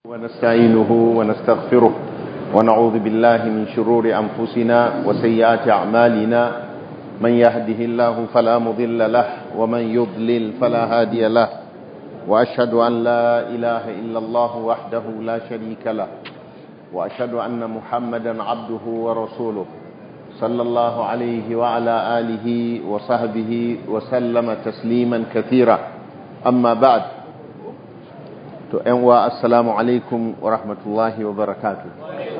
ونستعينه ونستغفره ونعوذ بالله من شرور أنفسنا وسيئات أعمالنا من يهده الله فلا مضل له ومن يضلل فلا هادي له وأشهد أن لا إله إلا الله وحده لا شريك له وأشهد أن محمدا عبده ورسوله صلى الله عليه وعلى آله وصحبه وسلم تسليما كثيرا أما بعد to ‘yan wa assalamu alaikum wa rahmatullahi wa barakatu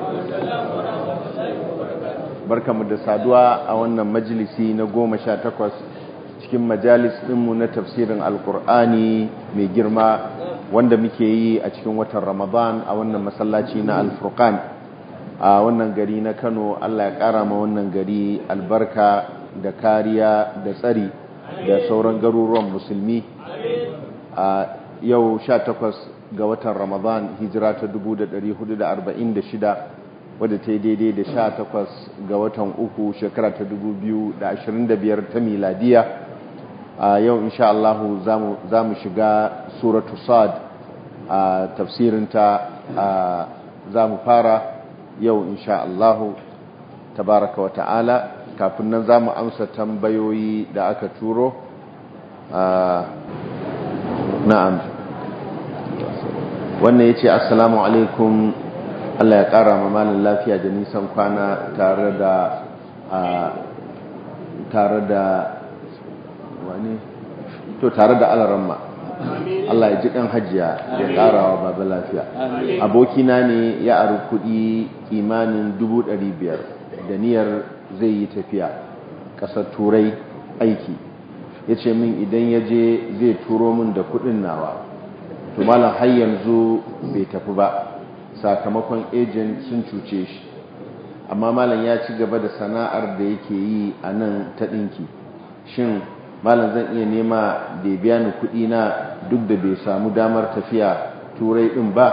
barkamu da saduwa a wannan majalisi na goma sha takwas cikin majalis ɗinmu na tafsirin alkur'ani mai girma wanda muke yi a cikin watan ramadan a wannan masallaci na alfurkan a wannan gari na kano allah ya ƙara ma wannan gari albarka da kariya da tsari da sauran garuruwan musulmi a yau sha takwas ga watan Ramadan hijira ta 1446 wadda ta yi daidai da sha takwas ga watan uku shekara ta 2025 ta miladiya a yau insha Allah za mu shiga suratu sad a tafsirinta za mu fara yau insha Allah tabaraka wa ta'ala kafin nan za mu amsa tambayoyi da aka turo na'am wannan ya ce assalamu alaikum Allah ya ƙara ma malin lafiya da nisan kwana tare da tare da wani to tare da alaramma Allah ya ji ɗan hajiya ya ƙara wa baba lafiya abokina ne ya aru kuɗi kimanin biyar da niyyar zai yi tafiya ƙasar turai aiki ya ce min idan ya je zai turo min da kuɗin nawa to malam har yanzu bai tafi ba sakamakon agent sun cuce shi amma malam ya ci gaba da sana'ar da yake yi a nan ta ɗinki shin malam zan iya nema da ya biya ni kuɗi na duk da bai samu damar tafiya turai ɗin ba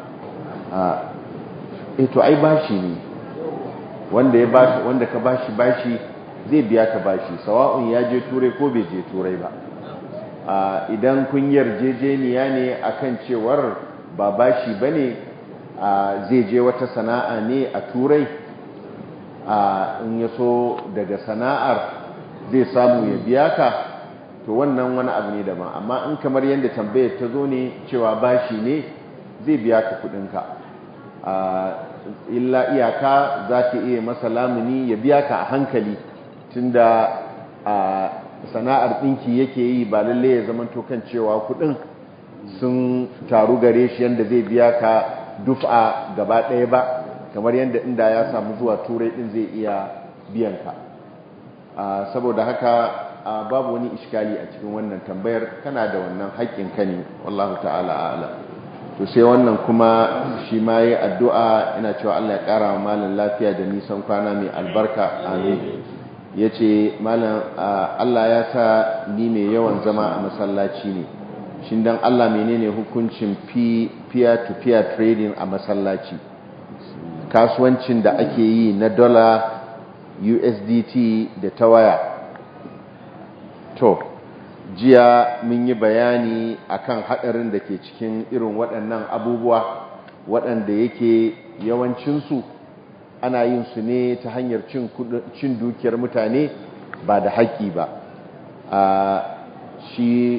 a to ai bashi ne wanda ya bashi wanda ka bashi bashi zai biya ka bashi sawa'un ya je turai ko bai je turai ba idan kun yarjejeniya ne akan cewar ba bashi bane zai je wata sana'a ne a turai in ya so daga sana'ar zai samu ya biya ka to wannan wani abu ne daban amma in kamar yadda tambayar ta zo ne cewa bashi ne zai biya ka kudinka illa iyaka za ta iya masa lamuni ya biya ka a hankali tunda sana'ar ɗinki yake yi ba lalle ya zama kan cewa kuɗin sun taru gare shi yadda zai biya ka dufa gaba ɗaya ba kamar yadda inda ya samu zuwa turai ɗin zai iya biyan ka saboda haka babu wani iskali a cikin wannan tambayar kana da wannan haƙƙin ka ne wallahu ta'ala a'ala to sai wannan kuma shi ma yi addu'a ina cewa Allah ya ƙara wa malin lafiya da nisan kwana mai albarka amin ya ce malam Allah ya sa ni mai yawan zama a masallaci ne shi don Allah menene hukuncin peer-to-peer trading a masallaci kasuwancin da ake yi na dola USDT da ta waya to jiya mun yi bayani akan hadarin da ke cikin irin waɗannan abubuwa waɗanda yake yawancinsu ana yin su ne ta hanyar cin dukiyar mutane ba da haƙƙi ba a shi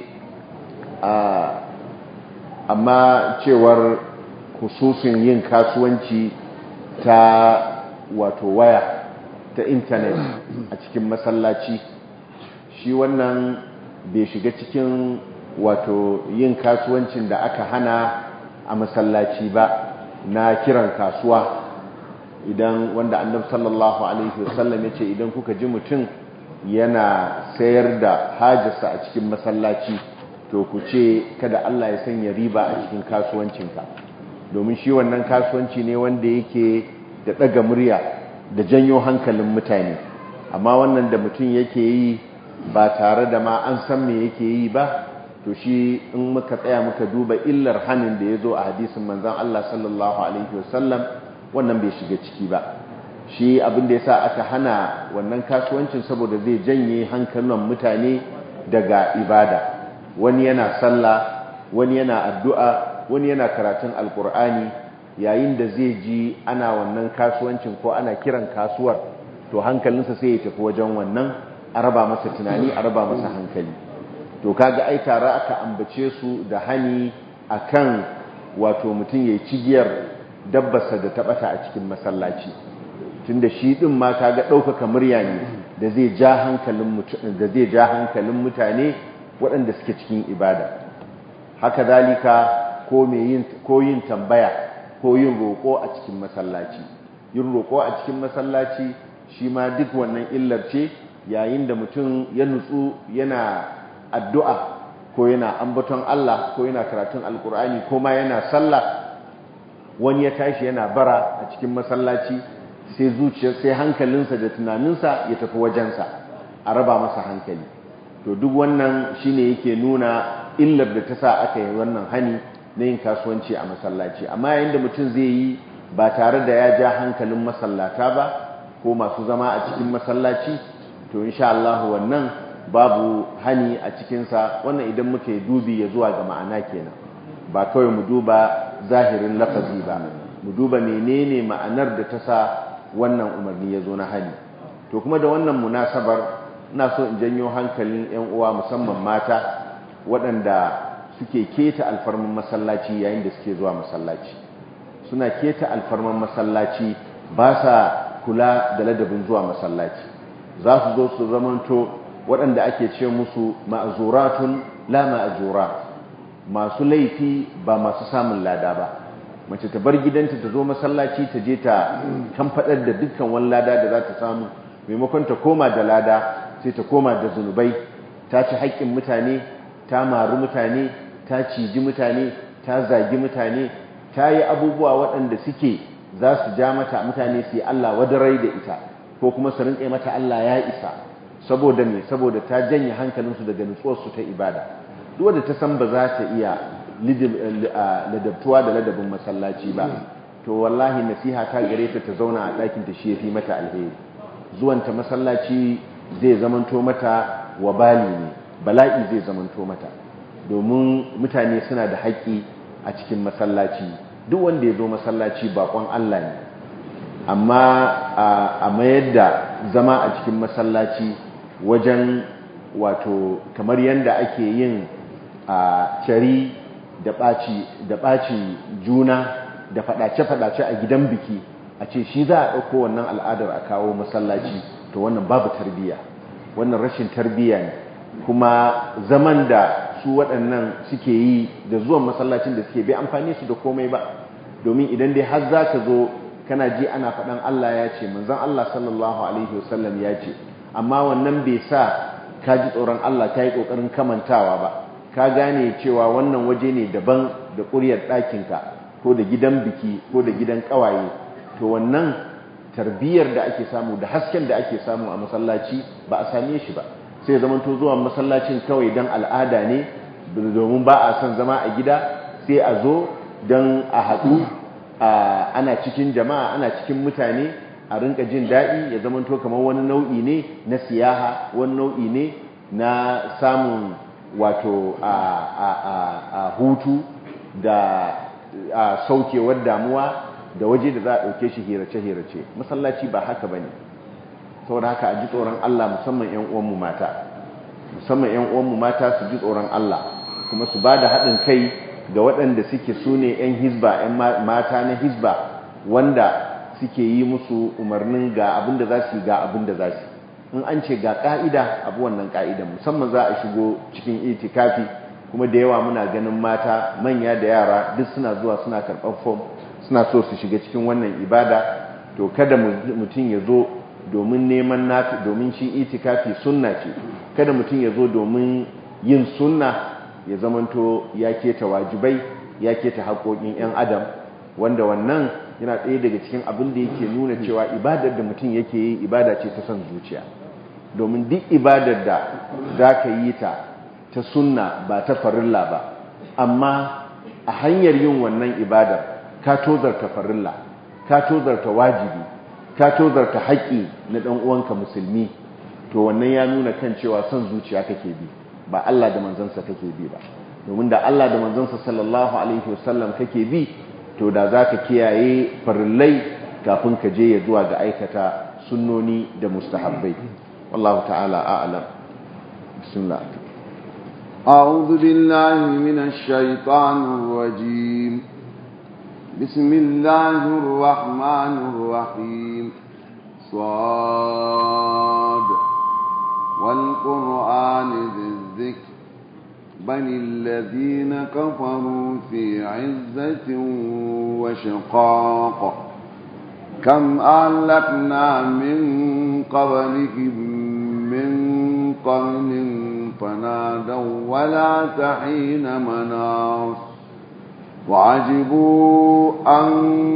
amma cewar hususin yin kasuwanci ta wato waya ta intanet a cikin masallaci shi wannan bai shiga cikin wato yin kasuwancin da aka hana a masallaci ba na kiran kasuwa idan wanda annab sallallahu alaihi wasallam ya ce idan kuka ji mutum yana sayar da hajjarsa a cikin masallaci to ku ce kada Allah ya sanya riba a cikin kasuwancinka domin shi wannan kasuwanci ne wanda yake da ɗaga murya da janyo hankalin mutane amma wannan da mutum yake yi ba tare da ma an san me yake yi ba to shi in muka tsaya muka duba illar hannun da ya zo a hadisin manzan Allah sallallahu alaihi wasallam wannan bai shiga ciki ba shi abin da ya sa aka hana wannan kasuwancin saboda zai janye hankalin mutane daga ibada wani yana sallah wani yana addu'a wani yana karatun alkur'ani yayin da zai ji ana wannan kasuwancin ko ana kiran kasuwar to hankalinsa sai ya tafi wajen wannan a raba masa tunani a raba masa hankali to kaga ai tare aka ambace su da hani akan wato mutum ya cigiyar dabbarsa da taɓata a cikin masallaci tunda shi din ma kaga ɗaukaka murya ne da zai ja hankalin da zai ja hankalin mutane waɗanda suke cikin ibada haka dalika ko yin ko yin tambaya ko yin roƙo a cikin masallaci yin roƙo a cikin masallaci shi ma duk wannan illar ce yayin da mutum ya nutsu yana addu'a ko yana ambaton Allah ko yana karatun alkur'ani ko ma yana sallah wani ya tashi yana bara a cikin masallaci sai zuciyar sai hankalinsa da tunaninsa ya tafi wajensa a raba masa hankali to duk wannan shine yake nuna illar da ta sa aka yi wannan hani na yin kasuwanci a masallaci amma yayin da mutum zai yi ba tare da ya ja hankalin masallata ba ko masu zama a cikin masallaci to insha Allah wannan babu hani a cikinsa wannan idan muka yi dubi ya zuwa ga ma'ana kenan ba kawai mu duba zahirin lafazi ba mu duba menene ma'anar da ta sa wannan umarni ya zo na hani to kuma da wannan munasabar ina so in janyo hankalin 'yan uwa musamman mata waɗanda suke keta alfarman masallaci yayin da suke zuwa masallaci suna keta alfarman masallaci ba sa kula da ladabin zuwa masallaci za su zo su zamanto waɗanda ake ce musu ma'azuratun la ma'azurat masu laifi ba masu samun lada ba mace ta bar gidanta ta zo masallaci ta je ta kan faɗar da dukkan wani lada da za ta samu maimakon ta koma da lada sai ta koma da zunubai ta ci haƙƙin mutane ta maru mutane ta ciji mutane ta zagi mutane ta yi abubuwa waɗanda suke za su ja mata mutane su yi Allah wadarai da ita ko kuma su rinƙe mata Allah ya isa saboda me saboda ta janye hankalinsu daga nutsuwarsu ta ibada duk wanda ta san ba za ta iya ladabtuwa da ladabin masallaci ba to wallahi nasiha ta gare ta ta zauna a ɗakin ta shi yafi mata alheri zuwanta masallaci zai zamanto mata wabali ne bala'i zai zamanto mata domin mutane suna da haƙƙi a cikin masallaci duk wanda ya zo masallaci bakon Allah ne amma a mayar da zama a cikin masallaci wajen wato kamar yadda ake yin a cari da ɓaci juna da faɗace-faɗace a gidan biki a ce shi za a ɗauko wannan al'adar a kawo masallaci to wannan babu tarbiyya wannan rashin tarbiyya ne kuma zaman da su waɗannan suke yi da zuwan masallacin da suke bai amfani su da komai ba domin idan dai har za ka zo kana ji ana faɗan Allah ya ce manzon Allah sallallahu alaihi wasallam ya ce amma wannan bai sa ka ji tsoron Allah ka yi ƙoƙarin kamantawa ba ka gane cewa wannan waje ne daban da ƙuryar ɗakinka ko da gidan biki ko da gidan ƙawaye to wannan tarbiyyar da ake samu da hasken da ake samu a masallaci ba a same shi ba sai zaman to zuwa masallacin kawai don al'ada ne domin ba a son zama a gida sai a zo don a haɗu ana cikin jama'a ana cikin mutane a rinka jin daɗi ya zaman to kamar wani nau'i ne na siyaha wani nau'i ne na samun wato a hutu da saukewar damuwa da waje da za a ɗauke shi hirace-hirace masallaci ba haka ba ne saboda haka a ji tsoron Allah musamman 'yan uwanmu mata musamman 'yan uwanmu mata su ji tsoron Allah kuma su ba da haɗin kai ga waɗanda suke su ne 'yan hizba 'yan mata na hizba wanda suke yi musu umarnin ga abin da za su yi ga abin da za su in an ce ga ƙa'ida abu wannan ƙa'idan musamman za a shigo cikin itikafi kuma da yawa muna ganin mata manya da yara duk suna zuwa suna karɓar fom suna so su shiga cikin wannan ibada to kada mutum ya zo domin neman nafi domin shi itikafi sunna ce kada mutum ya zo domin yin sunna ya zamanto ya keta wajibai ya keta haƙoƙin 'yan adam wanda wannan yana ɗaya daga cikin abin da yake nuna cewa ibadar da mutum yake yi ibada ce ta son zuciya domin duk ibadar da za ka yi ta ta sunna ba ta farilla ba amma a hanyar yin wannan ibadar ka tozarta farilla ka tozarta wajibi ka tozarta haƙƙi na ɗan uwanka musulmi to wannan ya nuna kan cewa son zuciya kake bi ba Allah da manzansa kake bi ba domin da Allah da manzansa sallallahu alaihi wasallam kake bi to da za ka kiyaye farillai kafin ka je ya zuwa ga aikata sunnoni da mustahabbai wallahu ta'ala a'lam bismillah أعوذ بالله من الشيطان الرجيم بسم الله الرحمن الرحيم صاد والقرآن ذي الذكر بل الذين كفروا في عزة وشقاق كم أهلكنا من قبلهم من قرن فنادوا ولا تحين مناص وعجبوا أن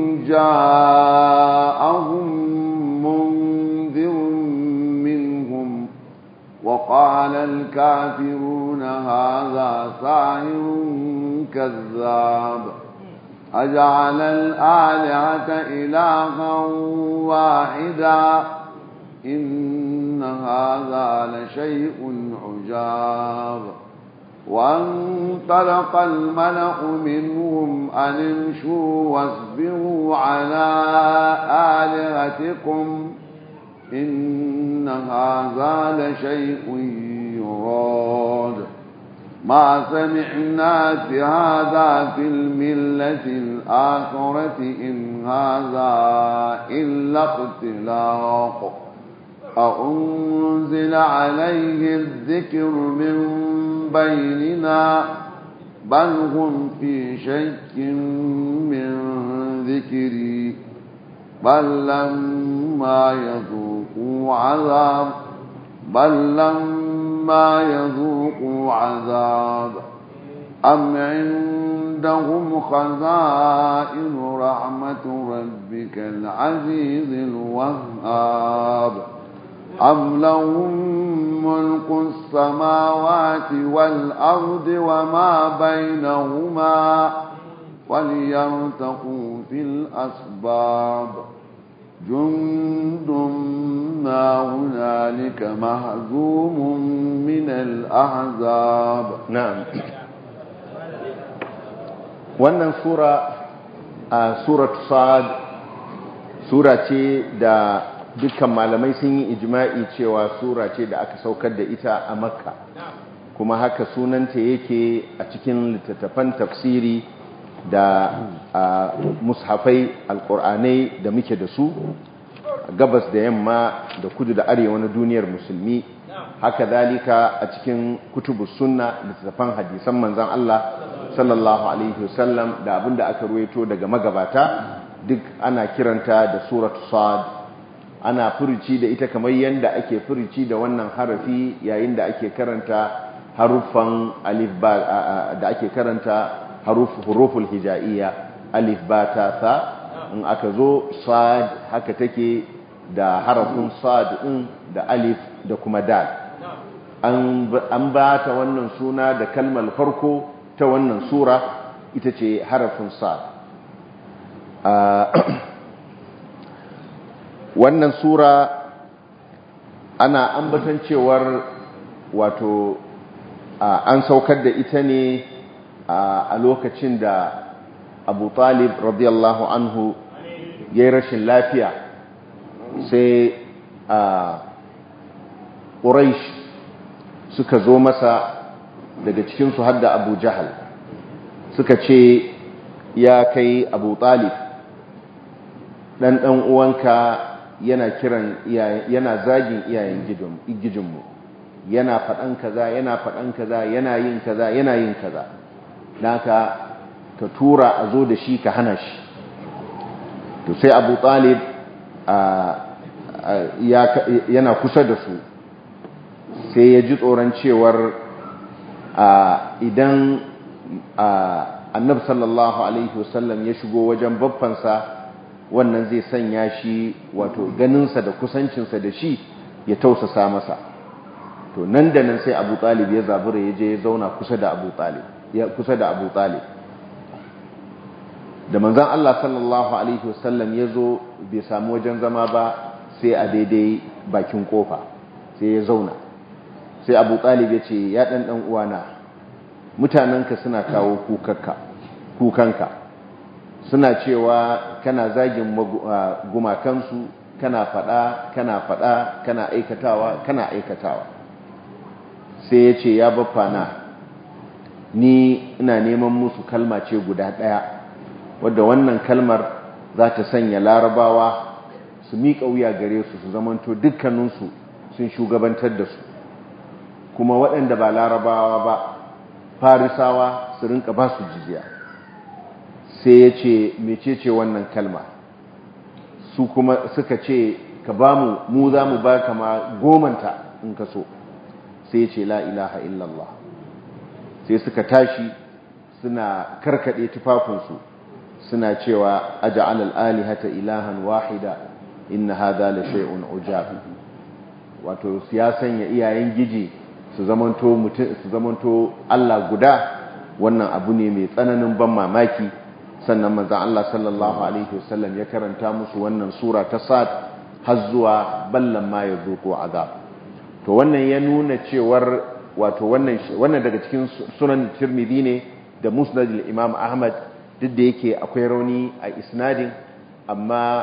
جاءهم منذر منهم وقال الكافرون هذا ساحر كذاب أجعل الآلهة إلها واحدا إن هذا لشيء عجاب وانطلق الملأ منهم أن امشوا واصبروا على آلهتكم إن هذا لشيء يراد ما سمعنا بهذا في الملة الآخرة إن هذا إلا اختلاق أأنزل عليه الذكر من بيننا بل هم في شك من ذكري بل لما يذوقوا عذاب بل لما يذوقوا عذاب أم عندهم خزائن رحمة ربك العزيز الوهاب أم لهم ملك السماوات والأرض وما بينهما وليرتقوا في الأسباب جند ما هنالك مهزوم من الأحزاب نعم wannan sura a surat sad sura ce da dukkan malamai sun yi ijma'i cewa sura ce da aka saukar da ita a makka kuma haka sunanta yake a cikin littattafan tafsiri da mushafai alkur'anai da muke da su gabas da yamma da kudu da arewa na duniyar musulmi haka dalika a cikin kutubus sunna littattafan hadisan manzan Allah sallallahu alaihi wasallam da abinda aka ruwaito daga magabata duk ana kiranta da suratu sad ana furici da ita kamar yadda ake furici da wannan harafi yayin da ake karanta haruffan alif ba da ake karanta huruful hijaiya alif ba ta sa in aka zo sad haka take da harafin sad din da alif da kuma dal an ba ta wannan suna da kalmar farko ta wannan sura ita ce harafin sad wannan sura ana ambatan cewar wato an saukar da ita ne a lokacin da abu talib radiyallahu anhu ya yi rashin lafiya sai a ƙuraish suka zo masa daga cikinsu har da abu jahal suka ce ya kai abu talib ɗan ɗan uwanka yana kiran yana zagin iyayen gijinmu yana faɗan kaza yana faɗan kaza yana yin kaza yana yin kaza naka ka tura a zo da shi ka hana shi to sai abu talib yana kusa da su sai ya ji tsoron cewar idan annab sallallahu alaihi wasallam ya shigo wajen babbansa wannan zai sanya shi wato ganinsa da kusancinsa da shi ya tausasa masa to nan da nan sai abu talib ya zabura ya je ya zauna kusa da abu talib ya kusa da abu talib da manzan Allah sallallahu alaihi wasallam ya zo bai samu wajen zama ba sai a daidai bakin kofa sai ya zauna sai abu talib ya ce ya ɗan ɗan uwana mutanenka suna kawo kukanka suna cewa kana zagin gumakansu kana fada kana fada kana aikatawa kana aikatawa sai ya ce ya na ni ina neman musu kalma ce guda ɗaya wadda wannan kalmar za ta sanya larabawa su miƙa wuya gare su su zamanto dukkaninsu sun shugabantar da su kuma waɗanda ba larabawa ba farisawa su rinka ba su jiziya sai ya ce mecece wannan kalma su kuma suka ce ka ba mu mu za mu ba kama gomanta in ka so sai ya ce la ilaha illallah sai suka tashi suna karkade tufafinsu suna cewa aja'al al-alihata ilahan wahida inna hadha la shay'un ujab wato ya sanya iyayen giji su zamanto mutum su zamanto Allah guda wannan abu ne mai tsananin ban mamaki sannan manzon Allah sallallahu alaihi wasallam ya karanta musu wannan sura ta sad har zuwa ballan ma yazuqu azab to wannan ya nuna cewar wato wannan wannan daga cikin sunan Tirmidhi ne da Musnad al-Imam Ahmad duk da yake akwai rauni a isnadin amma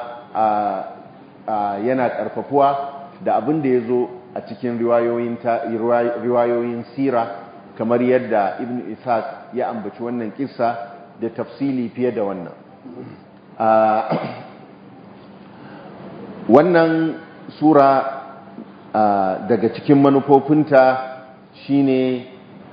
yana karfafuwa da abin da yazo a cikin riwayoyin riwayoyin sira kamar yadda Ibn Ishaq ya ambaci wannan kissa da tafsili fiye da wannan wannan sura daga cikin manufofinta shine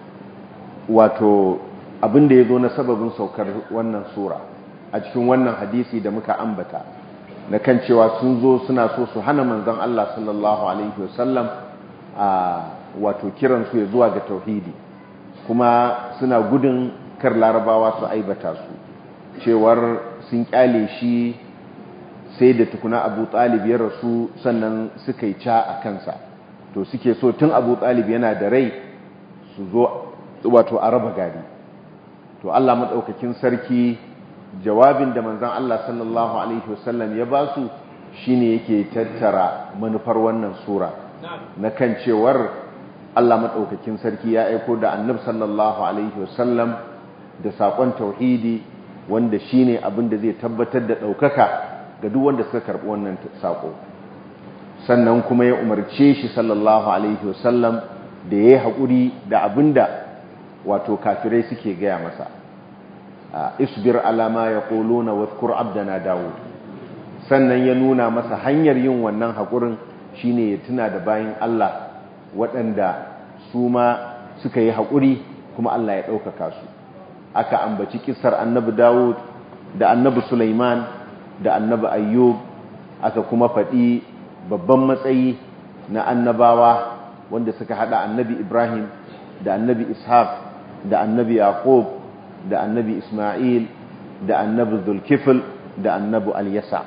wato abin da ya zo na sababin saukar wannan sura a cikin wannan hadisi da muka ambata na kan cewa sun zo suna so su hana manzon Allah sallallahu alaihi wasallam a wato kiransu ya zuwa ga tauhidi kuma suna gudun kar larabawa su aibata su cewar sun kyale shi sai da tukuna abu talib ya rasu sannan suka yi ca a kansa to suke so tun abu talib yana da rai su zo wato a raba gari to allah maɗaukakin sarki jawabin da manzan allah sallallahu alaihi wasallam ya ba su shine yake tattara manufar wannan sura na kan cewar allah maɗaukakin sarki ya aiko da annab sallallahu alaihi wasallam da saƙon tauhidi wanda shine abin da zai tabbatar da ɗaukaka ga duk wanda suka karɓi wannan saƙo sannan kuma ya umarce shi sallallahu alaihi wasallam da ya yi haƙuri da abin da wato kafirai suke gaya masa isbir alama ya ƙolo na wadkur abdana dawud sannan ya nuna masa hanyar yin wannan haƙurin shine ya tuna da bayan allah waɗanda su ma suka yi haƙuri kuma allah ya ɗaukaka su aka ambaci kisar annabi Dawud da annabi Sulaiman da annabi Ayyub aka kuma faɗi babban matsayi na annabawa wanda suka hada annabi Ibrahim da annabi Ishaq da annabi Yaqub da annabi Isma'il da annabi Zulkifl da annabi Al-Yasa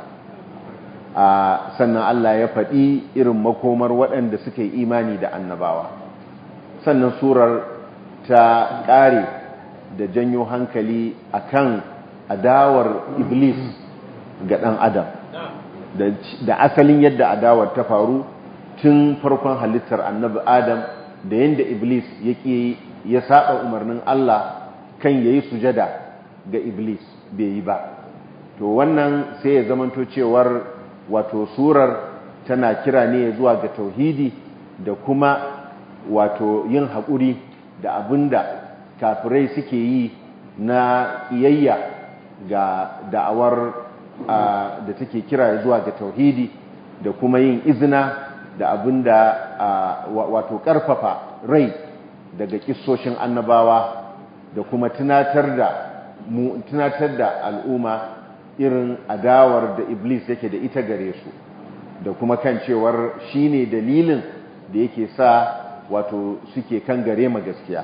sannan Allah ya faɗi irin makomar waɗanda suka yi imani da annabawa sannan surar ta ƙare da janyo hankali akan adawar iblis ga ɗan adam da asalin yadda adawar ta faru tun farkon halittar annabi adam da yadda iblis yake ya saba umarnin Allah kan yayi sujada ga iblis bai yi ba to wannan sai ya zamanto cewar wato surar tana kira ne zuwa ga tauhidi da kuma wato yin haƙuri da abinda kafirai suke yi na iyayya ga da'awar da take kira zuwa ga tauhidi da kuma yin izina da abin da wato karfafa rai daga kissoshin annabawa da kuma tunatar da mu tunatar da al'umma irin adawar da iblis yake da ita gare su da kuma kan cewar shine dalilin da yake sa wato suke kan gare ma gaskiya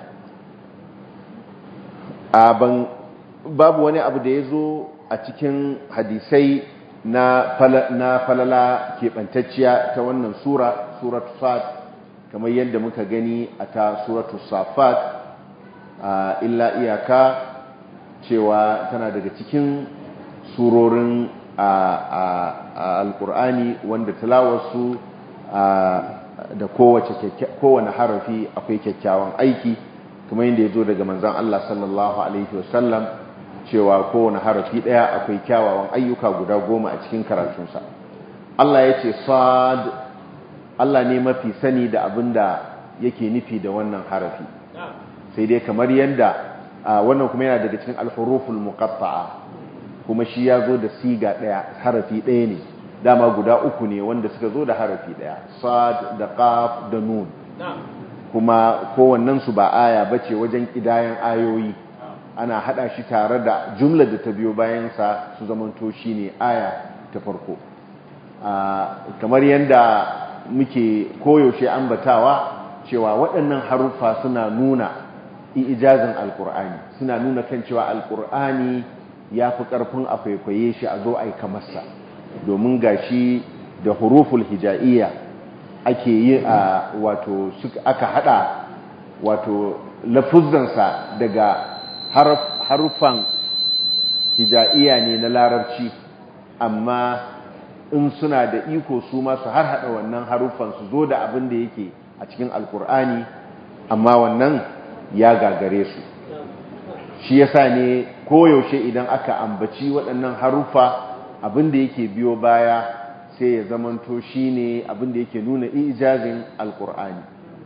a ban babu wani abu da ya zo a cikin hadisai na falala keɓantacciya ta wannan sura suratu sad kamar yadda muka gani a ta suratu safat illa iyaka cewa tana daga cikin surorin alkur'ani wanda talawarsu da kowane harafi akwai kyakkyawan aiki kuma yadda ya zo daga manzan Allah sallallahu alaihi wasallam cewa kowane harafi ɗaya akwai kyawawan ayyuka guda goma a cikin karatunsa Allah ya ce sad Allah ne mafi sani da abin da yake nufi da wannan harafi sai dai kamar yadda wannan kuma yana daga cikin alhuruful muqatta'a kuma shi ya zo da siga ɗaya harafi ɗaya ne dama guda uku ne wanda suka zo da harafi ɗaya sad da qaf da nun kuma kowannensu ba aya bace wajen kidayan ayoyi ana hada shi tare da jumlar da ta biyo bayansa su zamanto shine aya ta farko kamar yadda muke koyaushe ambatawa cewa waɗannan haruffa suna nuna ijazin alkur'ani suna nuna kan cewa alkur'ani ya fi ƙarfin a kwaikwaye shi a zo a yi kamarsa domin gashi da huruful hija'iyya ake yi a wato aka hada wato lafuzansa daga haruffan hija'iyya ne na larabci amma in suna da iko su masu har hada wannan haruffan su zo da abin da yake a cikin alkur'ani amma wannan ya gagare su shi yasa ne koyaushe idan aka ambaci waɗannan haruffa abin da yake biyo baya sai ya zamanto shi ne abin da yake nuna ijazin alkur'ani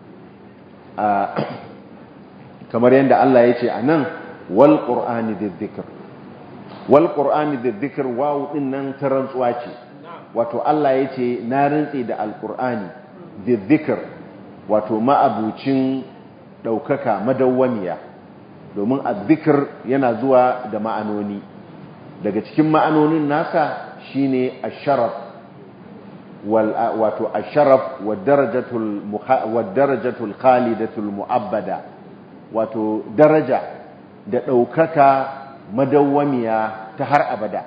kamar yadda Allah ya ce a nan wal ƙur'ani da zikir wal ƙur'ani da zikir wawu ɗin nan ta rantsuwa ce wato Allah ya ce na rantse da alkur'ani da zikir wato ma'abucin ɗaukaka madawwamiya domin a zikir yana zuwa da ma'anoni daga cikin ma'anonin nasa shine asharaf wato asharaf wa darajatul khalidatul mu'abbada wato daraja da ɗaukaka madawwamiya ta har abada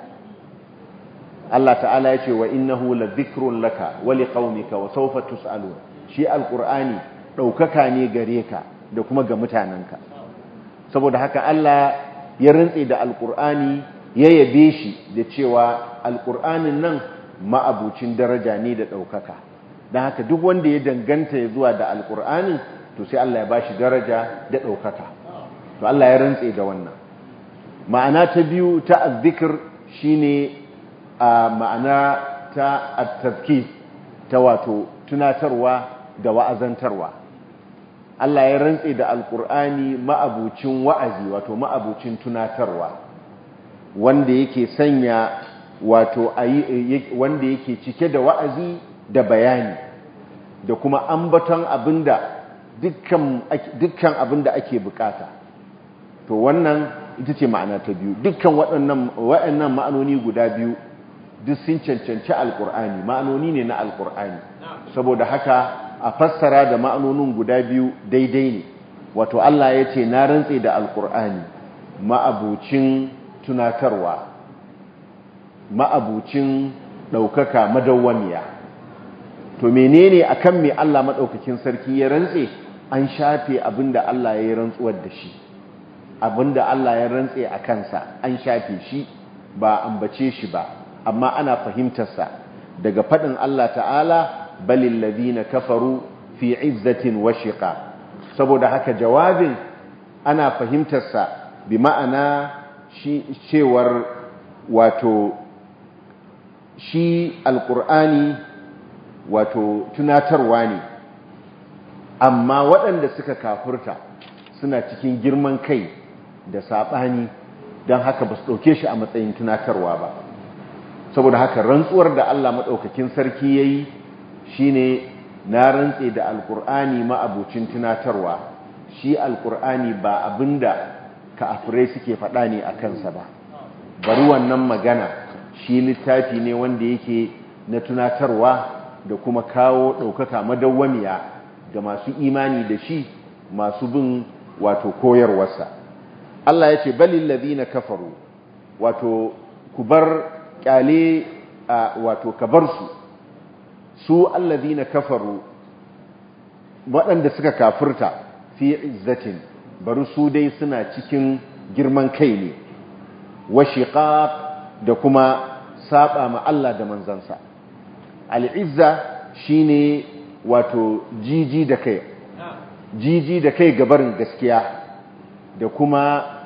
Allah ta'ala ya ce wa innahu la dhikrun laka wa liqaumika wa sawfa tus'alun shi alqur'ani ɗaukaka ne gare ka da kuma ga mutanenka saboda haka Allah ya rantse da alqur'ani ya yabe shi da cewa alqur'anin nan ma'abucin daraja ne da ɗaukaka don haka duk wanda ya danganta ya zuwa da alƙur'ani to sai Allah ya ba shi daraja da ɗaukaka to Allah ya rantse da wannan ma'ana ta biyu ta azzikir shi ne a ma'ana ta attazki ta wato tunatarwa da wa'azantarwa Allah ya rantse da alƙur'ani ma'abucin wa'azi wato ma'abucin tunatarwa wanda yake sanya wato wanda yake cike da wa'azi da bayani da kuma ambaton abinda dukkan abinda ake bukata to wannan ita ce ma'ana ta biyu dukkan waɗannan ma'anoni guda biyu duk sun cancanci alkur'ani ma'anoni ne na alkur'ani saboda haka a fassara da ma'anonin guda biyu daidai ne wato Allah ya ce na rantse da alkur'ani ma'abucin tunatarwa ma'abucin ɗaukaka madawwamiya to menene akan me Allah maɗaukakin sarki ya rantse an shafe abinda Allah ya yi rantsuwar da shi abinda Allah ya rantse a kansa an shafe shi ba ambace shi ba amma ana fahimtarsa daga faɗin Allah ta'ala balil ladina kafaru fi izzatin wa shiqa saboda haka jawabin ana fahimtarsa bi ma'ana shi cewar wato shi alƙur'ani wato tunatarwa ne amma waɗanda suka kafurta suna cikin girman kai da saɓani don haka ba su ɗauke shi a matsayin tunatarwa ba saboda haka rantsuwar da Allah maɗaukakin sarki ya yi shi ne na rantse da alƙur'ani ma'abucin tunatarwa shi alƙur'ani ba abinda kafirai suke faɗa ne a kansa ba bari wannan magana shi littafi ne wanda yake na tunatarwa da kuma kawo ɗaukaka madawwamiya ga masu imani da shi masu bin wato koyarwarsa Allah ya ce balil ladina kafaru wato ku bar kyale wato ka bar su su alladina kafaru waɗanda suka kafirta fi izzatin bari su dai suna cikin girman kai ne wa shiqaq da kuma saba ma Allah da manzansa al'izza shine wato jiji da kai jiji da kai gabarin gaskiya da kuma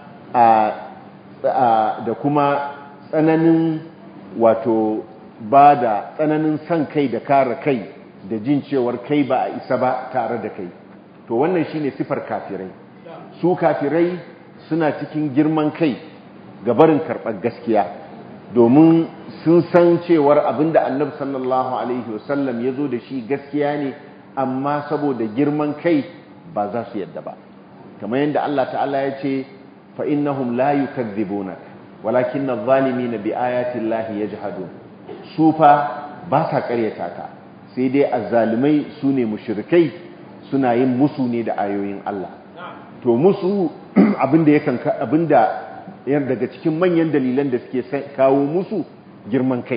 da kuma tsananin wato ba da tsananin son kai da kare kai da jin cewar kai ba a isa ba tare da kai to wannan shine sifar kafirai su kafirai suna cikin girman kai ga barin karɓar gaskiya domin sun san cewar abinda annabi sallallahu alaihi wasallam ya zo da shi gaskiya ne amma saboda girman kai ba za su yadda ba kamar yadda Allah ta'ala ya ce fa innahum la yukadzibunak walakin adh-dhalimina bi ayati llahi yajhadun su fa ba sa ƙaryata ka sai dai azzalimai su ne mushrikai suna yin musu ne da ayoyin Allah to musu abinda yakan abinda yar daga cikin manyan dalilan da suke kawo musu girman kai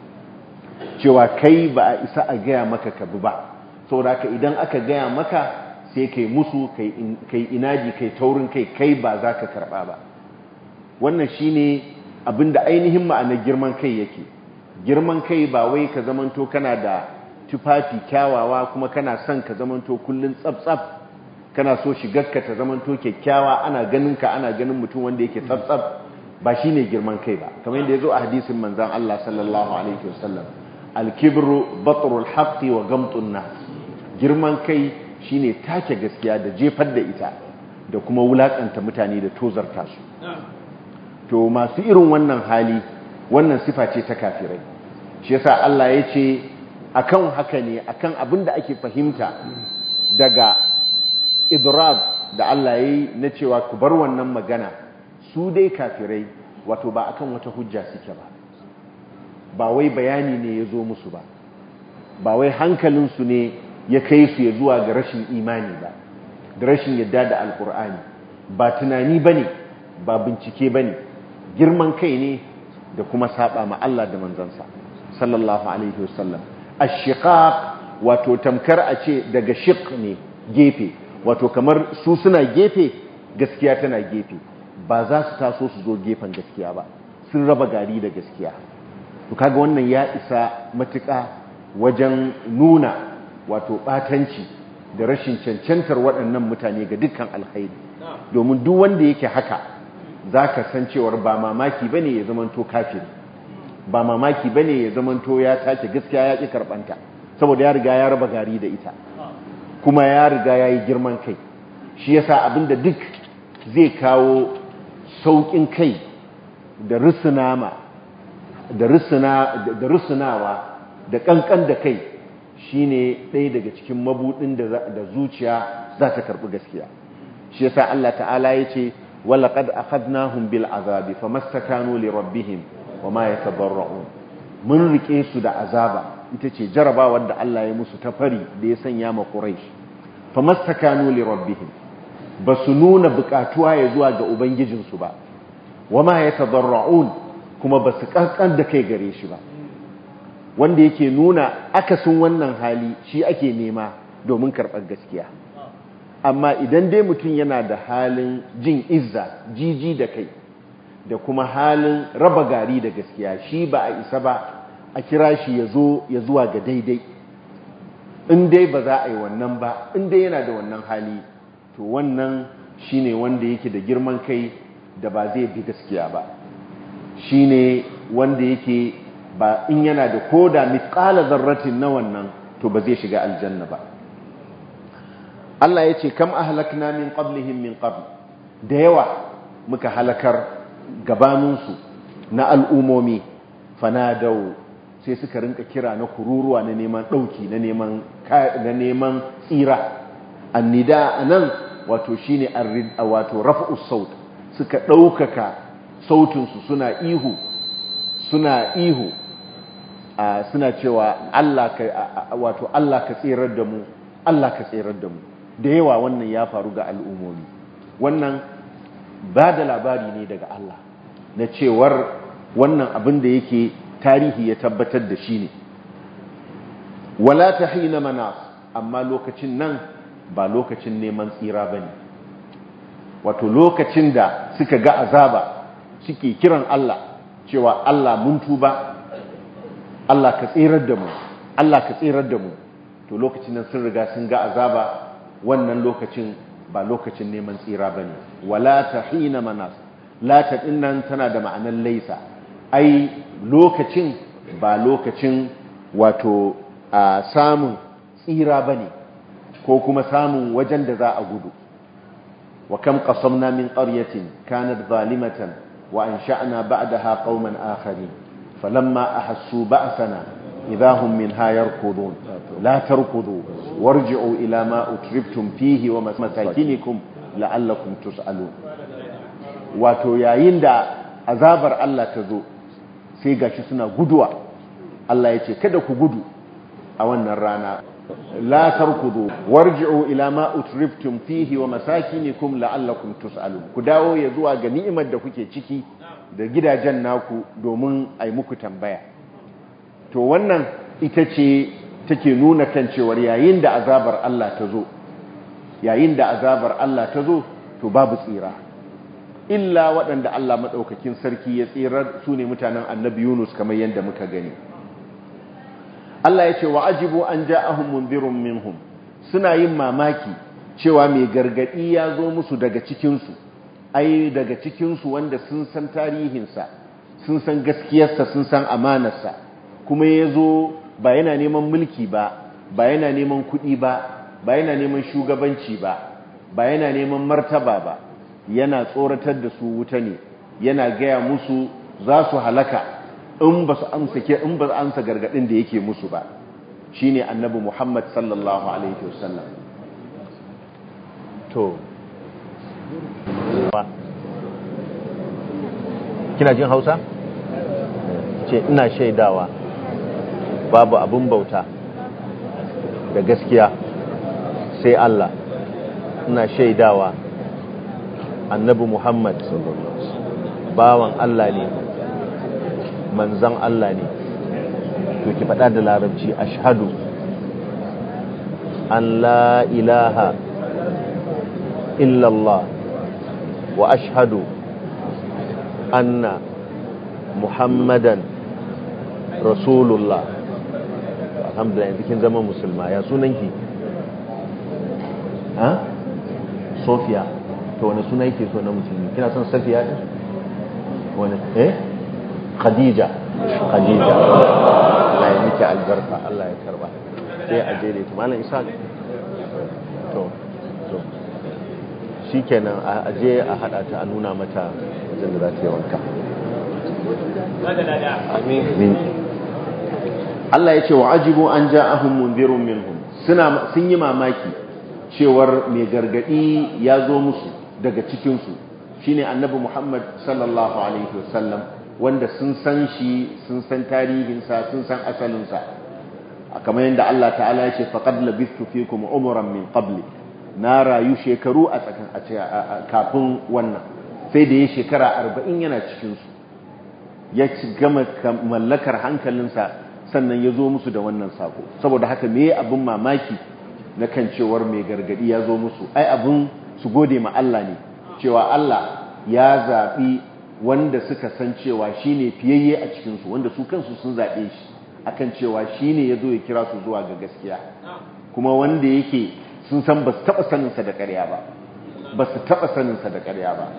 cewa kai ba a isa a gaya maka ka bi ba saboda ka idan aka gaya maka sai kai musu kai inaji kai taurin kai kai ba za ka karba ba wannan shine abinda ainihin ma'anar girman kai yake girman kai ba wai ka zamanto kana da tufafi kyawawa kuma kana son ka zamanto kullun tsaf-tsaf kana so shigarka ta zamanto kyakkyawa ana ganin ka ana ganin mutum wanda yake tsaf-tsaf ba shine girman kai ba kamar yadda yazo a hadisin manzon Allah sallallahu alaihi wasallam al-kibru batrul haqqi wa gamtun nas girman kai shine take gaskiya da jefar da ita da kuma wulakanta mutane da tozarta su to masu irin wannan hali wannan sifa ce ta kafirai shi yasa Allah ya ce akan haka ne akan abin da ake fahimta daga idrab da Allah ya yi na cewa ku bar wannan magana su dai kafirai wato ba akan wata hujja suke ba ba wai bayani ne ya zo musu ba ba wai hankalinsu ne ya kai su ya zuwa ga rashin imani ba da rashin yadda da alkur'ani ba tunani ba ne ba bincike ba ne girman kai ne da kuma saba ma Allah da manzansa sallallahu alaihi wasallam ashiqaq wato tamkar a ce daga shiq ne gefe wato kamar su suna gefe gaskiya tana gefe ba za su taso su zo gefen gaskiya ba sun raba gari da gaskiya to kaga wannan ya isa matuƙa wajen nuna wato batanci da rashin cancantar waɗannan mutane ga dukkan alkhairi domin duk wanda yake haka za ka san cewar ba mamaki ba ne ya zamanto kafiri ba mamaki ba ne ya zamanto ya tace gaskiya ya ƙi karɓanta saboda ya riga ya raba gari da ita kuma ya riga ya yi girman kai shi yasa abinda duk zai kawo sauƙin kai da rusunama da rusunawa da ƙanƙan da kai shine ɗaya daga cikin mabuɗin da zuciya za ta karɓi gaskiya shi yasa Allah ta'ala ya ce walaƙad akhadnahum bil azabi famastakanu li rabbihim wama yatadarra'un mun rike su da azaba ita ce jarabawar da Allah ya musu ta fari da ya sanya ma Quraysh famastakanu li rabbihim basu nuna bukatuwa ya zuwa ga ubangijinsu ba wama yatadarra'un kuma basu kankan da kai gare shi ba wanda yake nuna akasin wannan hali shi ake nema domin karɓar gaskiya amma idan dai mutum yana da halin jin izza jiji da kai da kuma halin raba gari da gaskiya shi ba a isa ba a kira shi ya zo ya zuwa ga daidai in dai ba za a yi wannan ba in dai yana da wannan hali to wannan shine wanda yake da girman kai da ba zai bi gaskiya ba shine wanda yake ba in yana da koda mithqala zarratin na wannan to ba zai shiga aljanna ba Allah ya ce kam ahlakna min qablihim min qabl da yawa muka halakar gabaninsu na al'umomi fanadau sai suka rinka kira na kururuwa na neman ɗauki na neman na neman tsira annida anan wato shine wato raf'us saut suka ɗaukaka sautinsu suna ihu suna ihu suna cewa Allah ka wato Allah ka tsirar da mu Allah ka tsirar da mu da yawa wannan ya faru ga al'ummomi wannan ba da labari ne daga Allah na cewar wannan abin da yake tarihi ya tabbatar da shi ne wala ta hina manas amma lokacin nan ba lokacin neman tsira ba ne wato lokacin da suka ga azaba suke kiran Allah cewa Allah mun tuba Allah ka tsirar da mu Allah ka tsirar da mu to lokacin nan sun riga sun ga azaba wannan lokacin ba lokacin neman tsira bane wala ta hina manas la ta dinnan tana da ma'anar laisa ai lokacin ba lokacin wato a samun tsira bane ko kuma samun wajen da za a gudu wa kam qasamna min qaryatin kanat zalimatan wa ansha'na ba'daha qauman akharin falamma ahassu ba'sana idahum minha yarkudun la tarkudu warji'u ila ma utribtum fihi wa masakinikum la'allakum tus'alun wato yayin da azabar Allah ta zo sai gashi suna guduwa Allah ya ce kada ku gudu a wannan rana la tarkudu warji'u ila ma utriftum fihi wa masakinikum la'allakum tus'alun ku dawo ya zuwa ga ni'imar da kuke ciki da gidajen naku domin ai muku tambaya to wannan ita ce take nuna kan cewar yayin da azabar Allah ta zo yayin da azabar Allah ta zo to babu tsira illa waɗanda Allah maɗaukakin sarki ya tsirar su ne mutanen annabi Yunus kamar yadda muka gani Allah ya ce wa ajibu an ja'ahum munzirun minhum suna yin mamaki cewa mai gargadi ya zo musu daga cikinsu ai daga cikinsu wanda sun san tarihinsa sun san gaskiyarsa sun san amanarsa kuma ya zo ba yana neman mulki ba ba yana neman kuɗi ba ba yana neman shugabanci ba ba yana neman martaba ba yana tsoratar da su wuta ne yana gaya musu za su halaka in ba su amsa ke in ba su amsa gargadin da yake musu ba shine annabi Muhammad sallallahu alaihi wasallam to kina jin Hausa ce ina shaidawa babu abin bauta da gaskiya sai Allah ina shaidawa annabi Muhammad bawan Allah ne manzan Allah ne to ki faɗa da larabci ashhadu an la ilaha illallah wa ashhadu anna muhammadan rasulullah alhamdulillah yanzu kin zama musulma ya sunanki ha sofiya to wani suna yake so na musulmi kina son safiya ɗin wani eh khadija khadija Allah ya miki albarka Allah ya karba sai a je da ita malam isa to to shikenan a je a hada ta a nuna mata wajen da za ta yi wanka amin Allah ya ce wa ajibu an ja'ahum munzirun minhum suna sun yi mamaki cewar mai gargadi ya zo musu daga cikinsu shine annabi Muhammad sallallahu alaihi wasallam wanda sun san shi sun san tarihinsa sun san asalinsa kamar yadda Allah ta'ala ya ce faqad labistu fikum umran min qabli na rayu shekaru a tsakan kafin wannan sai da ya shekara 40 yana cikin su ya gama mallakar hankalinsa sannan ya zo musu da wannan sako saboda haka me abin mamaki na kan cewar mai gargadi ya zo musu ai abin su gode ma Allah ne cewa Allah ya zaɓi wanda suka san cewa shi ne fiyayye a cikinsu wanda su kansu sun zaɓe shi akan cewa shi ne ya zo ya kira su zuwa ga gaskiya kuma wanda yake sun san ba su taɓa saninsa da ƙarya ba ba su taɓa saninsa da ƙarya ba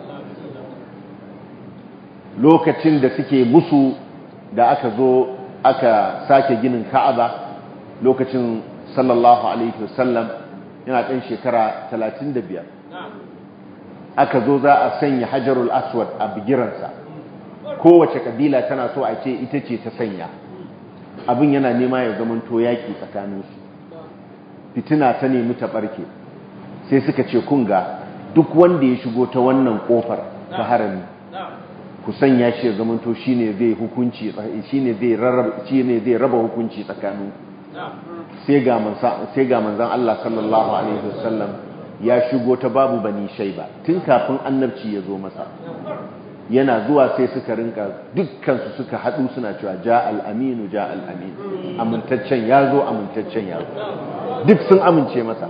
lokacin da suke musu da aka zo aka sake ginin ka'aba lokacin sallallahu alaihi wasallam yana ɗan shekara 35 aka zo za a sanya hajarul aswad a bigiransa kowace kabila tana so a ce ita ce ta sanya abin yana nema ya zama to yaki tsakaninsu fitina ta nemi ta barke sai suka ce kunga duk wanda ya shigo ta wannan kofar ta harami ku sanya shi ya zama to shine zai hukunci shine zai rarraba shine zai raba hukunci tsakanin sai ga manzon sai ga manzon Allah sallallahu alaihi wasallam ya shigo ta babu bani shaiba tun kafin annabci ya zo masa yana zuwa sai suka rinka dukkansu suka haɗu suna cewa ja al'aminu ja al'aminu amintaccen ya zo amintaccen ya zo duk sun amince masa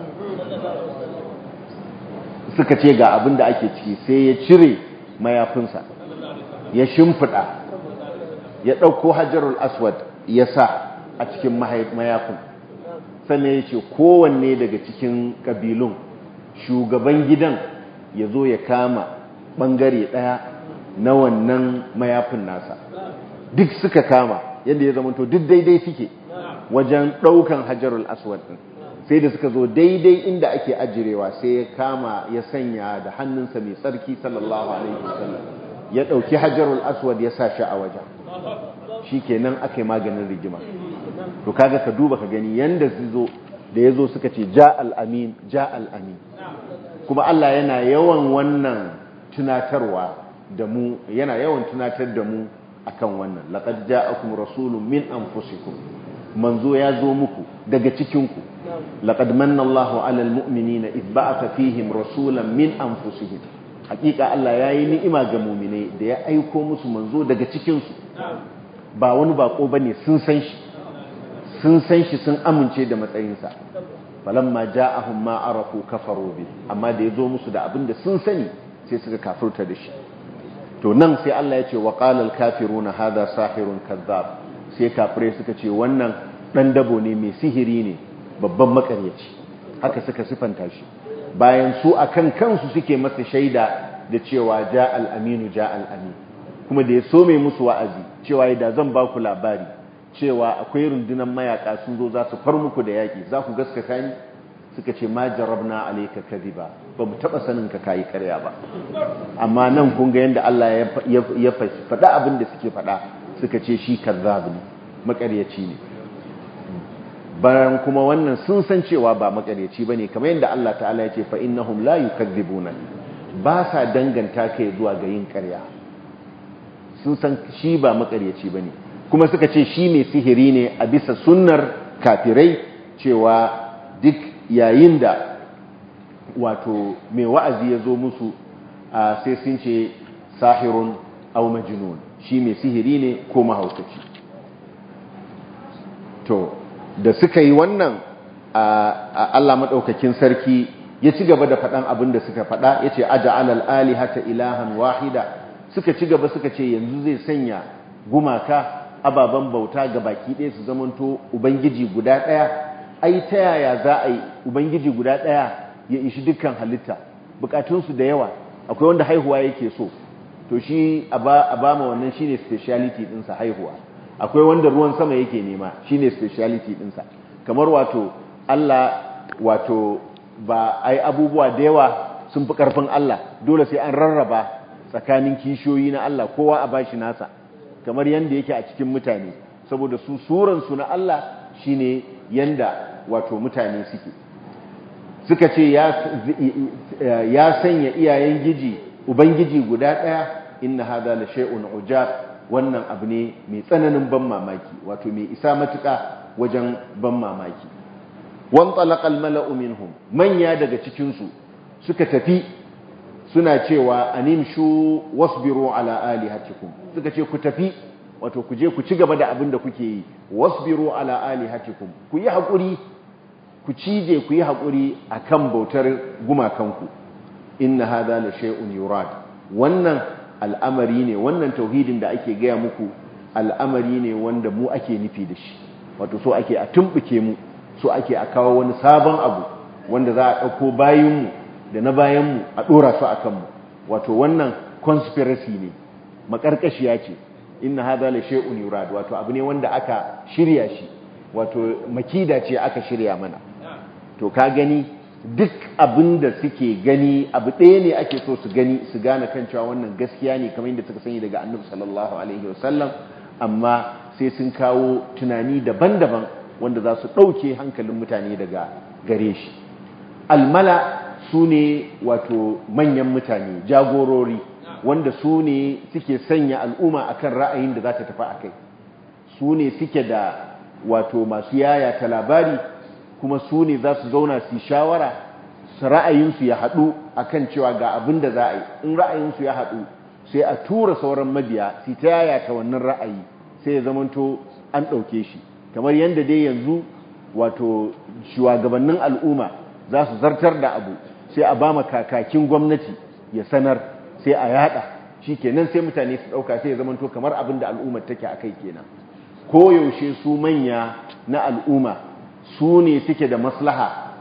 suka ce ga abin da ake ciki sai ya cire mayafinsa ya shimfiɗa ya ɗauko hajjarul aswad ya sa a cikin mayafin sannan ya ce kowanne daga cikin ƙabilun shugaban gidan ya zo ya kama ɓangare ɗaya na wannan mayafin nasa duk suka kama yadda ya zamanto duk daidai suke wajen ɗaukan hajarul aswad ɗin sai da suka zo daidai inda ake ajirewa sai ya kama ya sanya da hannunsa mai tsarki sallallahu alaihi wasallam ya ɗauki hajarul aswad ya sa shi a wajen shi kenan aka yi maganin rigima to kaga ka duba ka gani yanda su zo da ya zo suka ce ja al'amin ja al'amin kuma Allah yana yawan wannan tunatarwa da mu yana yawan tunatar da mu akan wannan laqad ja'akum rasulun min anfusikum manzo ya zo muku daga cikinku laqad manna Allahu 'alal mu'minina id ba'atha fihim rasulan min anfusihim hakika Allah yayi ni'ima ga mu'minai da ya aiko musu manzo daga cikin su ba wani bako bane sun san shi sun san shi sun amince da matsayinsa falamma ja'ahum ma arafu kafaru bi amma da yazo musu da abin da sun sani sai suka kafirta da shi to nan sai Allah ya ce wa qala al-kafiruna hadha sahirun kadhab sai kafirai suka ce wannan dan dabo ne mai sihiri ne babban makaryaci haka suka sifanta shi bayan su akan kansu suke masa shaida da cewa ja al-aminu ja al-amin kuma da ya so mai musu wa'azi cewa da zan ba ku labari cewa akwai rundunar mayaka sun zo za su far muku da yaƙi za ku gaskata ni suka ce ma jarabna alayka kadhiba ba mu taba sanin ka kai ƙarya ba amma nan kun ga yanda Allah ya faɗa abin da suke faɗa suka ce shi kazzab ne makaryaci ne bayan kuma wannan sun san cewa ba makaryaci bane kamar yanda Allah ta'ala ya ce fa innahum la yukadzibuna ba sa danganta kai zuwa ga yin ƙarya sun san shi ba makaryaci bane kuma suka ce shi mai sihiri ne a bisa sunnar kafirai cewa duk yayin da wato mai wa'azi ya zo musu sai sun ce sahirun au majnun shi mai sihiri ne ko mahaukaci to da suka yi wannan Allah maɗaukakin sarki ya ci gaba da faɗan abin da suka faɗa ya ce aja alal alihata ilahan wahida suka ci gaba suka ce yanzu zai sanya gumaka ababen bauta ga baki ɗaya su zamanto ubangiji guda ɗaya ai ta yaya za a yi ubangiji guda ɗaya ya ishi dukkan halitta bukatunsu da yawa akwai wanda haihuwa yake so to shi a ba ma wannan shine speciality ɗinsa haihuwa akwai wanda ruwan sama yake nema shine speciality ɗinsa kamar wato Allah wato ba ai abubuwa da yawa sun fi ƙarfin Allah dole sai an rarraba tsakanin kishiyoyi na Allah kowa a bashi nasa kamar yanda yake a cikin mutane saboda su suransu na Allah shine yanda wato mutane suke suka ce ya sanya iyayen giji ubangiji guda ɗaya inna hada la shay'un ujab wannan abu ne mai tsananin ban mamaki wato mai isa matuƙa wajen ban mamaki wan talaqa al mala'u minhum manya daga cikin su suka tafi suna cewa animshu wasbiru ala alihatikum suka ce ku tafi wato ku je ku ci gaba da abin da kuke yi wasbiru ala alihatikum ku yi hakuri ku cije ku yi hakuri akan bautar gumakanku inna hadha la shay'un yurad wannan al'amari ne wannan tauhidin da ake gaya muku al'amari ne wanda mu ake nufi da shi wato so ake a tumbuke mu so ake a kawo wani sabon abu wanda za a ɗauko bayanmu da na bayanmu a ɗora su a kanmu wato wannan conspiracy ne makarkashiya ce inna hadha la shay'un yurad wato abu ne wanda aka shirya shi wato makida ce aka shirya mana to ka gani duk abin da suke gani abu ɗaya ne ake so su gani su gane kan cewa wannan gaskiya ne kamar yadda suka sani daga annabi sallallahu alaihi wasallam amma sai sun kawo tunani daban-daban wanda za su ɗauke hankalin mutane daga gare shi almala su ne wato manyan mutane jagorori wanda su ne suke sanya al'umma akan ra'ayin da za ta tafi a kai su ne suke da wato masu yaya ta labari kuma su ne za su zauna su shawara su ra'ayinsu ya haɗu akan cewa ga abin da za a yi in ra'ayinsu ya haɗu sai a tura sauran mabiya su ta yaya ta wannan ra'ayi sai ya zamanto an ɗauke shi kamar yadda dai yanzu wato shugabannin al'umma za su zartar da abu sai a ba kakakin gwamnati ya sanar sai a yada shi kenan sai mutane su ɗauka sai ya zamanto kamar abin da al'ummar take a kai kenan koyaushe su manya na al'umma su ne suke da maslaha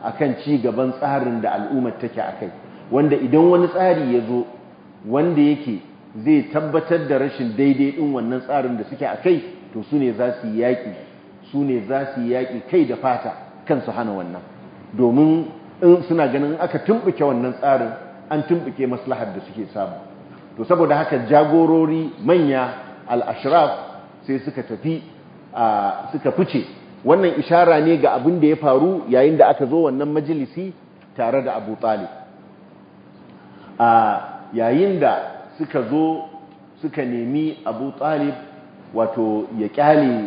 akan ci gaban tsarin da al'ummar take akai wanda idan wani tsari ya zo wanda yake zai tabbatar da rashin daidai din wannan tsarin da suke akai to su ne za su yi yaƙi su ne za su yi yaƙi kai da fata kan su hana wannan domin in suna ganin aka tumbuke wannan tsarin an tumbuke maslahar da suke samu to saboda haka jagorori manya al-ashraf sai suka tafi suka fice wannan ishara ne ga abin da ya faru yayin da aka zo wannan majalisi tare da Abu Talib yayin da suka zo suka nemi Abu Talib wato ya kyale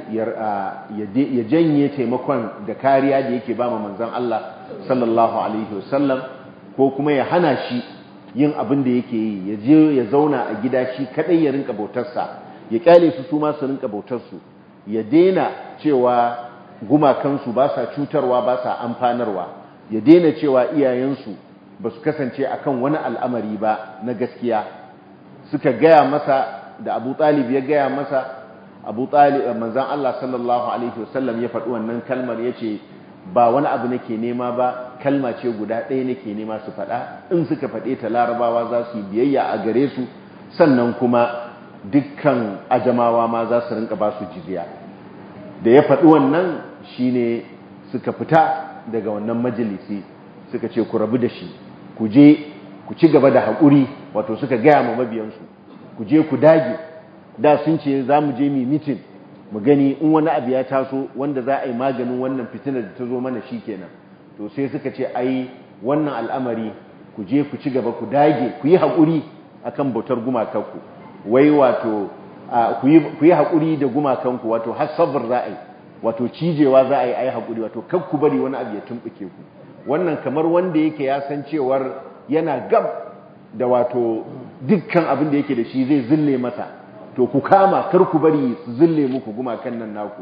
ya janye taimakon da kariya da yake ba manzon Allah sallallahu alaihi wasallam ko kuma ya hana shi yin abin da yake yi ya je ya zauna a gida shi kadai ya rinka bautarsa ya kyale su su ma su rinka bautarsu ya daina cewa gumakansu ba sa cutarwa ba sa amfanarwa ya daina cewa iyayensu ba su kasance akan wani al'amari ba na gaskiya suka gaya masa da abu talib ya gaya masa abu talib manzan Allah sallallahu alaihi wasallam ya faɗi wannan kalmar ya ce ba wani abu nake nema ba kalma ce guda ɗaya nake nema su faɗa in suka faɗe ta larabawa za su yi biyayya a gare su sannan kuma dukkan ajamawa ma za su rinka ba su jizya da ya faɗi wannan shine suka fita daga wannan majalisi suka ce ku rabu da shi ku je ku ci gaba da haƙuri wato suka gaya ma mabiyansu ku je ku dage da sun ce za mu je mi mitin mu gani in wani abu ya taso wanda za a yi maganin wannan fitinar da ta zo mana shi kenan to sai suka ce ai wannan al'amari ku je ku ci gaba ku dage ku yi haƙuri akan bautar gumakanku wai wato ku yi haƙuri da gumakanku wato har sabar za a yi wato cijewa za a yi ai haƙuri wato kan ku bari wani abu ya tumɓuke ku wannan kamar wanda yake ya san cewar yana gab da wato dukkan abin da yake da shi zai zille masa to ku kama kar ku bari su zille muku gumakan nan naku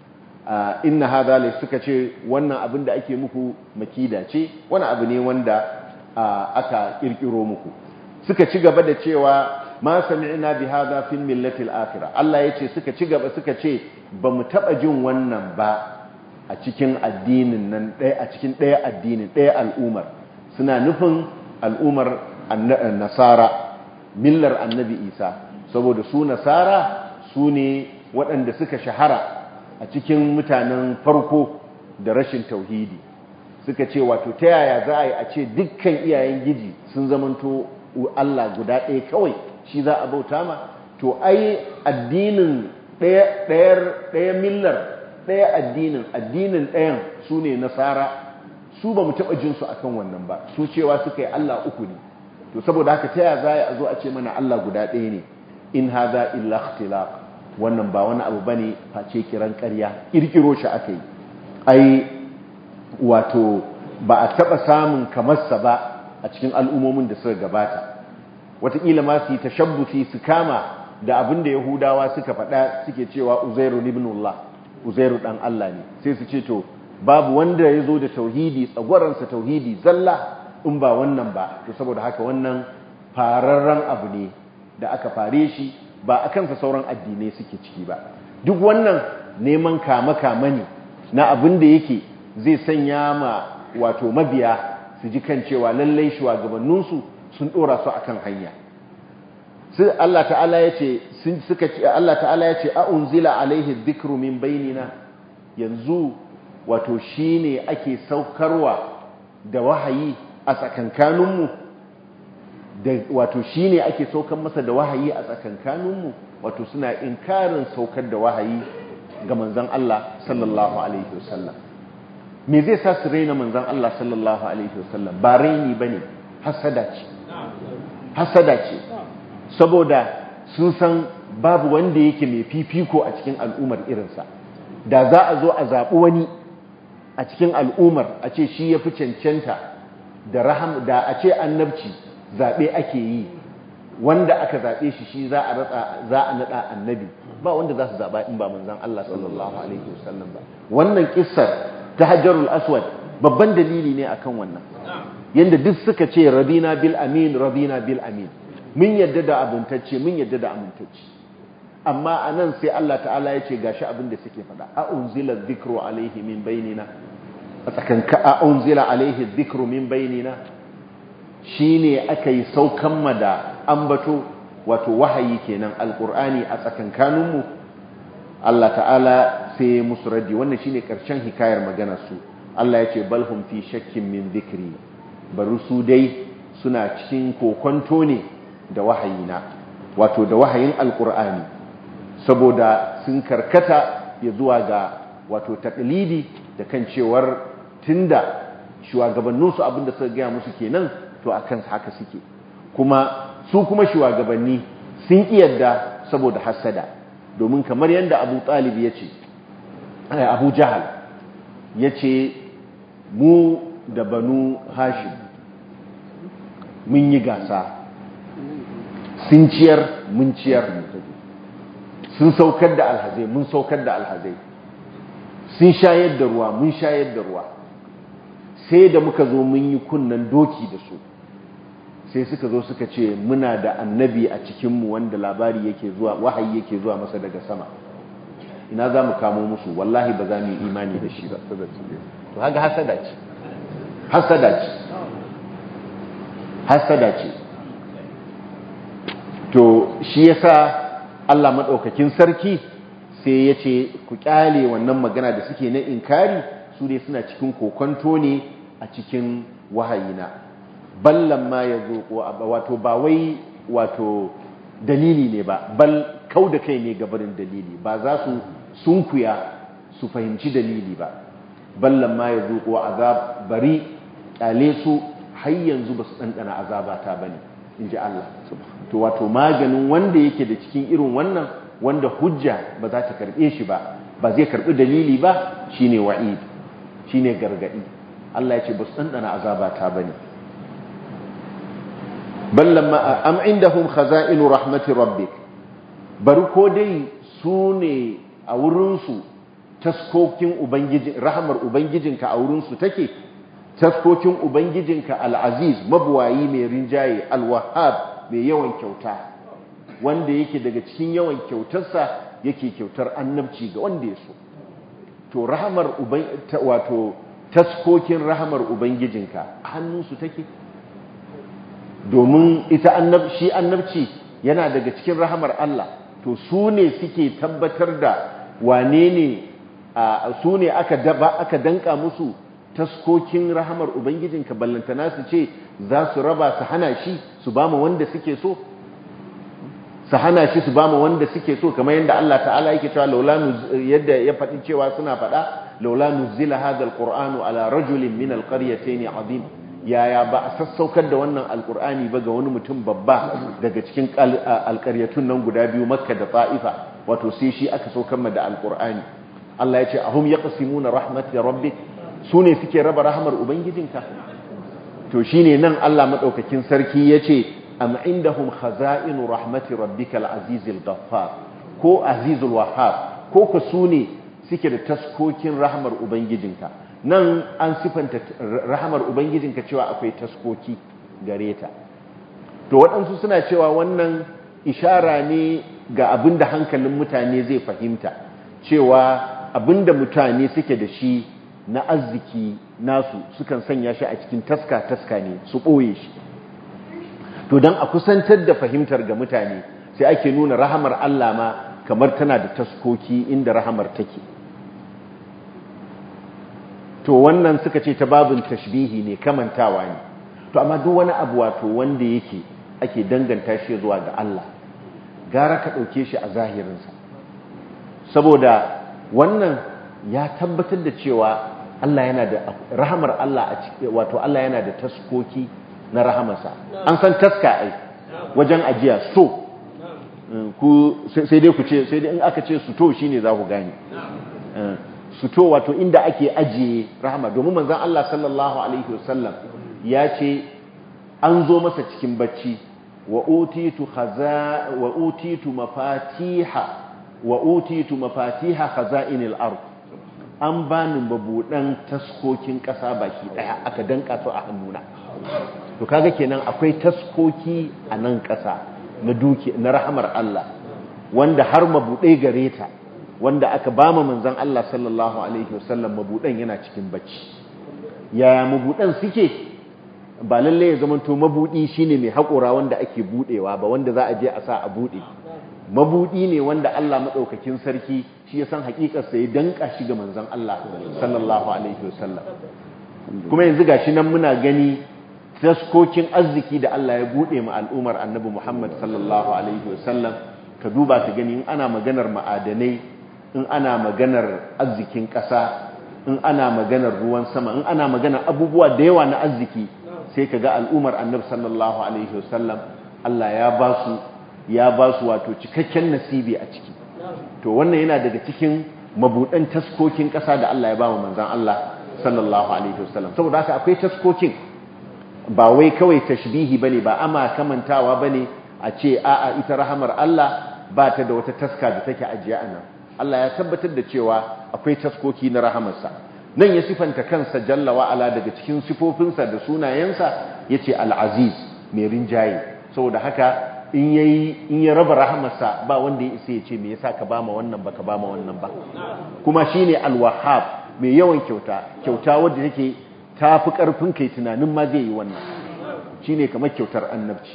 inna hadha la suka ce wannan abin da ake muku makida ce wani abu ne wanda aka kirkiro muku suka ci gaba da cewa ma sami'na bi hadha fil millati al-akhirah Allah yace suka ci gaba suka ce bamu taba jin wannan ba a cikin addinin nan ɗaya a cikin ɗaya addinin ɗaya al'umar suna nufin al'umar nasara millar annabi isa saboda su nasara su ne waɗanda suka shahara a cikin mutanen farko da rashin tauhidi suka ce wato ta yaya za a yi a ce dukkan iyayen giji sun zamanto Allah guda ɗaya kawai shi za a bauta ma to ai addinin ɗaya millar ɗaya addinin addinin ɗayan su ne nasara su ba mu taɓa jinsu a kan wannan ba su cewa suka yi Allah uku ne to saboda haka ta yaya za a zo a ce mana Allah guda ɗaya ne in haza illa ikhtilaq wannan ba wani abu bane face kiran ƙarya kirkiro shi aka yi ai wato ba a taɓa samun kamarsa ba a cikin al'ummomin da suka gabata wataƙila ma su yi tashabbusi su kama da abin da yahudawa suka faɗa suke cewa uzairu ibnullah uzairu ɗan Allah ne sai su ce to babu wanda ya zo da tauhidi tsagwaransa tauhidi zalla in ba wannan ba to saboda haka wannan fararren abu ne da aka fare shi ba a kansa sauran addinai suke ciki ba duk wannan neman kama-kama ne na abin da yake zai sanya ma wato mabiya su ji kan cewa lallai shugabanninsu sun dora su akan hanya sai Allah ta'ala ya ce suka ce Allah ta'ala ya ce a unzila alaihi dhikru min bainina yanzu wato shine ake saukarwa da wahayi a tsakankaninmu da wato shine ake saukar masa da wahayi a tsakankaninmu wato suna inkarin saukar da wahayi ga manzon Allah sallallahu alaihi wasallam me zai sa su raina manzon Allah sallallahu alaihi wasallam ba raini bane hasada ce hasada ce saboda sun san babu wanda yake mai fifiko a cikin al'ummar irinsa da za a zo a zaɓi wani a cikin al'ummar a ce shi ya fi cancanta da raham da a ce annabci zaɓe ake yi wanda aka zaɓe shi shi za a ratsa za a naɗa annabi ba wanda za su zaɓa in ba manzan Allah sallallahu alaihi wasallam ba wannan kissar ta hajjarul aswad babban dalili ne akan wannan yanda duk suka ce rabina bil amin rabina bil amin mun yadda da abintacce mun yadda da amintacce amma anan sai Allah ta'ala ya ce gashi abin da suke faɗa a unzila dhikru alaihi min bainina a tsakanka a unzila alaihi dhikru min bainina shine aka yi saukan ma da ambato wato wahayi kenan alqur'ani a tsakankaninmu Allah ta'ala sai musu raddi wannan shine karshen hikayar maganar su Allah ya ce balhum fi shakkin min dhikri bari su dai suna cikin kokonto ne da wahayina wato da wahayin alqur'ani saboda sun karkata ya zuwa ga wato taklidi da kan cewar tunda shugabanninsu abinda suka gaya musu kenan to akan haka suke kuma su kuma shugabanni sun yadda saboda hasada domin kamar yadda Abu Talib ya ce Abu Jahal ya ce mu da banu Hashim mun yi gasa sun ciyar mun ciyar sun saukar da alhazai mun saukar da alhazai sun shayar da ruwa mun shayar da ruwa sai da muka zo mun yi kunnan doki da su sai suka zo suka ce muna da annabi a cikinmu wanda labari yake zuwa wahayi yake zuwa masa daga sama ina za mu kamo musu wallahi ba za mu yi imani da shi ba to haka hasada ce hasada ce hasada ce to shi yasa Allah maɗaukakin sarki sai ya ce ku kyale wannan magana da suke na inkari su ne suna cikin kokonto ne a cikin wahayina ballan ma ya zo wato ba wai wato dalili ne ba bal kau da kai ne gabarin dalili ba za su sunkuya su fahimci dalili ba ballan ma ya zo azab bari kyale su har yanzu ba su ɗanɗana azabata ba ne in ji Allah to wato maganin wanda yake da cikin irin wannan wanda hujja ba za ta karɓe shi ba ba zai karɓi dalili ba shine wa'id shine gargaɗi Allah ya ce ba su ɗanɗana azabata ba ne ballan ma am indahum khaza'inu rahmati rabbik bari ko dai su ne a wurinsu taskokin ubangijin rahamar ubangijinka a wurinsu take taskokin ubangijinka al'aziz mabuwayi mai rinjaye alwahab mai yawan kyauta wanda yake daga cikin yawan kyautarsa yake kyautar annabci ga wanda ya so to rahamar wato taskokin rahamar ubangijinka hannunsu take domin ita shi annabci yana daga cikin rahamar Allah to su ne suke tabbatar da wane ne su ne aka danka musu taskokin rahamar ubangijinka ballantana su ce za su raba su hana shi su ba wanda suke so su hana shi su ba wanda suke so kamar yadda Allah ta'ala yake cewa laula yadda ya faɗi cewa suna faɗa laula nuzila hadha alqur'anu ala rajulin min alqaryatayn azim yaya ba a sassaukar da wannan alqur'ani ba ga wani mutum babba daga cikin alƙaryatun nan guda biyu makka da ta'ifa wato sai shi aka saukar da alqur'ani Allah ya ce ahum yaqsimuna rahmat rabbik su ne suke raba rahamar ubangijinka to shine nan Allah madaukakin sarki yace am indahum khaza'inu rahmati rabbikal azizil ghaffar ko azizul wahhab ko ka su ne suke da taskokin rahamar ubangijinka nan an sifanta rahamar ubangijinka cewa akwai taskoki gare ta to waɗansu suna cewa wannan ishara ne ga abinda hankalin mutane zai fahimta cewa abinda mutane suke da shi na arziki nasu sukan sanya shi a cikin taska-taska ne su ɓoye shi to don a kusantar da fahimtar ga mutane sai ake nuna rahamar Allah ma kamar tana da taskoki inda rahamar take to wannan suka ce ta babin tashbihi ne kamantawa ne to amma duk wani abu wato wanda yake ake danganta shi zuwa ga Allah gara ka ɗauke shi a zahirinsa saboda wannan ya tabbatar da cewa Allah yana da rahamar Allah a cikin wato Allah yana da taskoki na rahamarsa an san taska ai wajen ajiya so ku sai dai ku ce sai dai in aka ce suto shine za ku gane suto wato inda ake ajiye rahama domin manzon Allah sallallahu alaihi wasallam ya ce an zo masa cikin bacci wa utitu khaza wa utitu mafatiha wa utitu mafatiha khaza'inil ard an bani mabudan taskokin ƙasa baki ɗaya aka danka su a hannuna to kaga kenan akwai taskoki a nan ƙasa na duki na rahamar Allah wanda har mabuɗai gare ta wanda aka ba mu manzon Allah sallallahu alaihi wasallam mabuɗan yana cikin bacci yaya mabudan suke ba lalle ya zamanto mabudi shine mai haƙora wanda ake budewa ba wanda za a je a sa a bude mabudi ne wanda Allah madaukakin sarki shi ya san hakikar sa ya danka shi ga manzon Allah sallallahu alaihi wasallam kuma yanzu gashi nan muna gani taskokin arziki da Allah ya bude mu al'umar annabi Muhammad sallallahu alaihi wasallam ka duba ka gani in ana maganar ma'adanai in ana maganar arzikin ƙasa in ana maganar ruwan sama in ana maganar abubuwa da yawa na arziki sai ka ga al'umar annabi sallallahu alaihi wasallam Allah ya ba su ya ba su wato cikakken nasibi a ciki to wannan yana daga cikin mabudan taskokin ƙasa da Allah ya ba mu manzon Allah sallallahu alaihi wasallam saboda haka akwai taskokin ba wai kawai tashbihi bane ba ama kamantawa bane a ce a'a ita rahamar Allah ba ta da wata taska da take ajiye a nan Allah ya tabbatar da cewa akwai taskoki na rahamarsa nan ya sifanta kansa jalla wa'ala daga cikin sifofinsa da sunayensa yace al-aziz mai rinjaye saboda haka in yayi in ya raba rahamarsa ba wanda ya isa ya ce me yasa ka bama wannan ba ka bama wannan ba kuma shine al-wahhab mai yawan kyauta kyauta wadda take tafi karfin kai tunanin ma zai yi wannan shine kamar kyautar annabci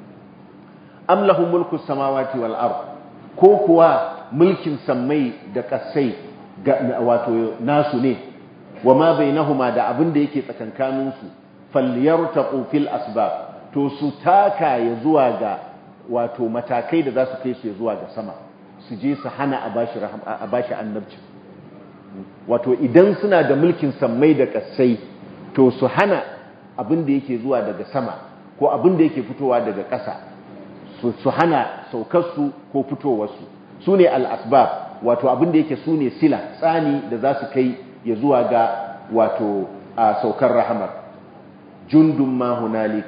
am lahu mulku samawati wal ard ko kuwa mulkin sammai da kasai wato nasu ne wa ma bainahuma da abin da yake tsakankanin su falyartaqu fil asbab to su taka ya zuwa ga wato matakai da za su kai su ya zuwa ga sama su je su hana a bashi a bashi annabci wato idan suna da mulkin sammai da kasai to su hana abin da yake zuwa daga sama ko abin da yake fitowa daga ƙasa su hana saukarsu ko fitowarsu su ne al'asbab wato abin da yake su ne sila tsani da za su kai ya zuwa ga wato a saukar rahamar jundun ma hunalik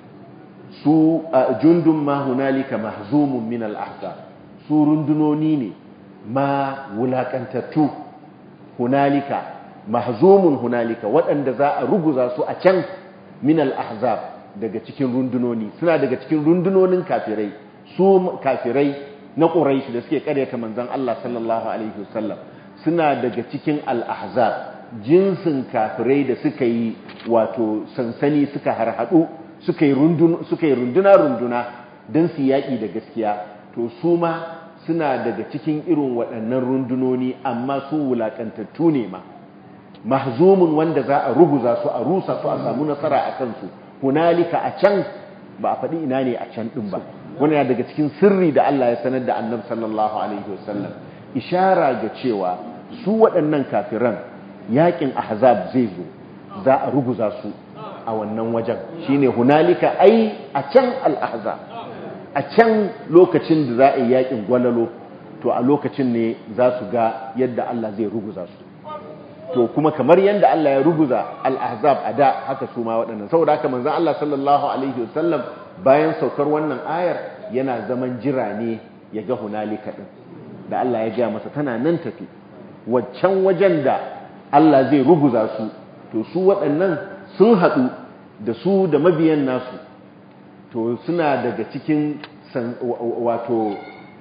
su jundun ma hunalika mahzumun min al'ahzab su rundunoni ne ma wulakantattu hunalika mahzumun hunalika waɗanda za a ruguza su a can min al-ahzab daga cikin rundunoni suna daga cikin rundunonin kafirai su kafirai na quraish da suke karyata manzon Allah sallallahu alaihi wasallam suna daga cikin al-ahzab jinsin kafirai da suka yi wato sansani suka harhadu suka yi runduna suka yi runduna runduna dan su yaki da gaskiya to su ma suna daga cikin irin waɗannan rundunoni amma su wulakantattu ne ma mahzumun wanda za a ruguza su a rusa su a samu nasara a kansu hunalika a can ba a faɗi ina ne a can ɗin ba wani ya daga cikin sirri da Allah ya sanar da annabi sallallahu alaihi wasallam ishara ga cewa su waɗannan kafiran yakin ahzab zai zo za a ruguza su a wannan wajen shine hunalika ai a can al-ahzab a can lokacin da za a yi yakin gwalalo to a lokacin ne za su ga yadda Allah zai ruguza su to kuma kamar yadda Allah ya ruguza al-ahzab a da haka su ma waɗannan saboda haka manzon Allah sallallahu alaihi wasallam bayan saukar wannan ayar yana zaman jira ne ya ga hunalika din da Allah ya ga masa tana nan tafi waccan wajen da Allah zai ruguza su to su waɗannan sun haɗu da su da mabiyan nasu to suna daga cikin wato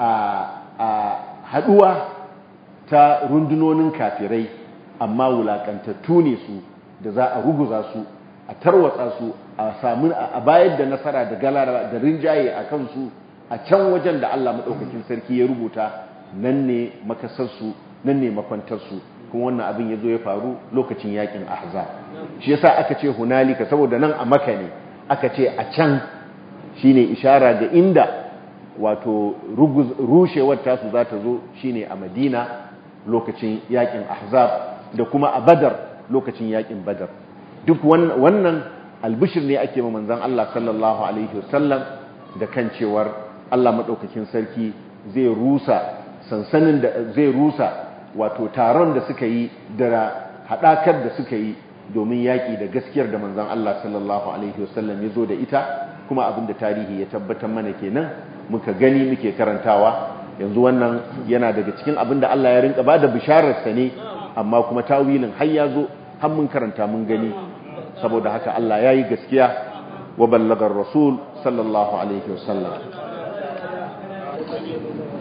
a haɗuwa ta rundunonin kafirai amma wulakantattu ne su da za a ruguza su a tarwatsa su a samu a bayar da nasara da galara da rinjaye a kansu a can wajen da Allah maɗaukakin sarki ya rubuta nan ne makasarsu nan ne makwantarsu kuma wannan abin ya zo ya faru lokacin yakin ahza shi yasa aka ce hunalika saboda nan a maka ne aka ce a can shine ishara ga inda wato rushewar tasu za ta zo shine a madina lokacin yakin ahzab da kuma a badar lokacin yakin badar duk wannan albishir ne ake ma manzon Allah sallallahu alaihi wasallam da kan cewar Allah madaukakin sarki zai rusa sansanin da zai rusa wato taron da suka yi da hadakar da suka yi domin yaki da gaskiyar da manzon Allah sallallahu alaihi wasallam ya zo da ita kuma abinda tarihi ya tabbatar mana kenan muka gani muke karantawa yanzu wannan yana daga cikin abinda Allah ya rinka bada bisharar sa ne amma kuma tawilin har ya zo har mun karanta mun gani saboda haka Allah ya yi gaskiya wa ballagar rasul sallallahu alaihi wasallam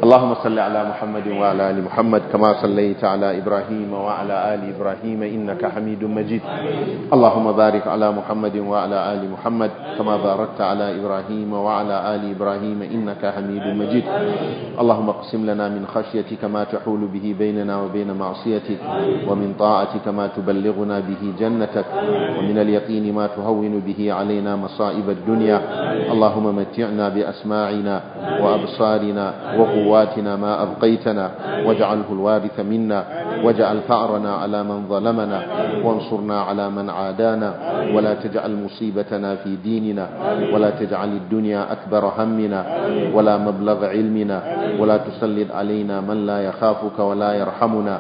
اللهم صل على محمد وعلى ال محمد كما صليت على ابراهيم وعلى ال ابراهيم انك حميد مجيد اللهم بارك على محمد وعلى ال محمد كما باركت على ابراهيم وعلى ال ابراهيم انك حميد مجيد اللهم اقسم لنا من خشيتك ما تحول به بيننا وبين معصيتك ومن طاعتك ما تبلغنا به جنتك ومن اليقين ما تهون به علينا مصائب الدنيا اللهم متعنا باسماعنا وابصارنا وقواتنا ما ابقيتنا واجعله الوارث منا واجعل ثأرنا على من ظلمنا وانصرنا على من عادانا ولا تجعل مصيبتنا في ديننا ولا تجعل الدنيا أكبر همنا ولا مبلغ علمنا ولا تسلط علينا من لا يخافك ولا يرحمنا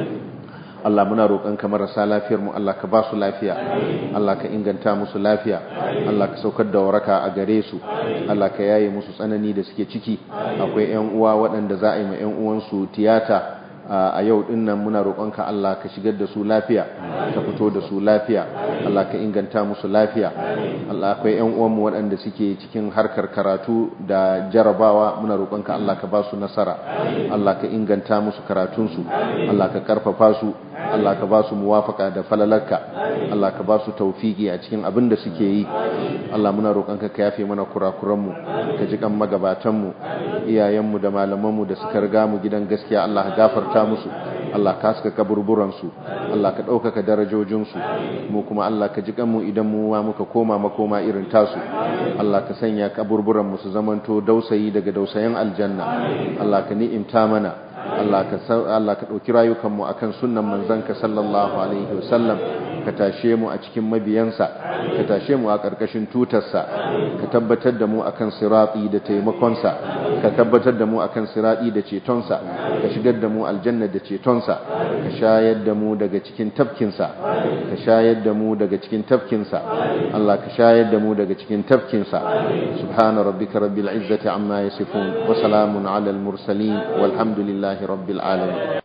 Allah muna roƙonka marasa lafiyar mu Allah ka ba su lafiya Allah ka inganta musu lafiya Allah ka saukar da waraka a gare su Allah ka yaye musu tsanani da suke ciki akwai ƴan uwa waɗanda za a yi ma ƴan uwansu tiyata a yau din nan muna roƙonka Allah ka shigar da su lafiya ka fito da su lafiya Allah ka inganta musu lafiya Allah akwai ƴan uwanmu waɗanda suke cikin harkar karatu da jarabawa muna roƙonka Allah ka ba su nasara Allah ka inganta musu karatunsu Allah ka karfafa su Allah ka ba su muwafaka da falalarka Allah ka ba su taufiki a cikin abin da suke yi Allah muna roƙonka ka yafe mana kurakuranmu ka ji kan magabatanmu iyayenmu da malamanmu da suka riga mu gidan gaskiya Allah ka gafarta musu Allah ka haska kaburburansu Allah ka ɗaukaka darajojinsu mu kuma Allah ka ji kanmu idan mu ma muka koma makoma irin tasu Allah ka sanya kaburburanmu su zamanto dausayi daga dausayin aljanna Allah ka ni'imta mana Allah ka Allah ka dauki rayukanmu akan sunnan manzanka sallallahu alaihi wasallam ka tashe mu a cikin mabiyansa ka tashe mu a karkashin tutarsa ka tabbatar da mu akan sirati da taimakonsa ka tabbatar da mu akan sirati da cetonsa ka shigar da mu aljanna da cetonsa ka shayar da mu daga cikin tafkinsa ka shayar da mu daga cikin tafkinsa Allah ka shayar da mu daga cikin tafkinsa subhana rabbika rabbil izzati amma yasifun wa salamun alal mursalin walhamdulillahi rabbil alamin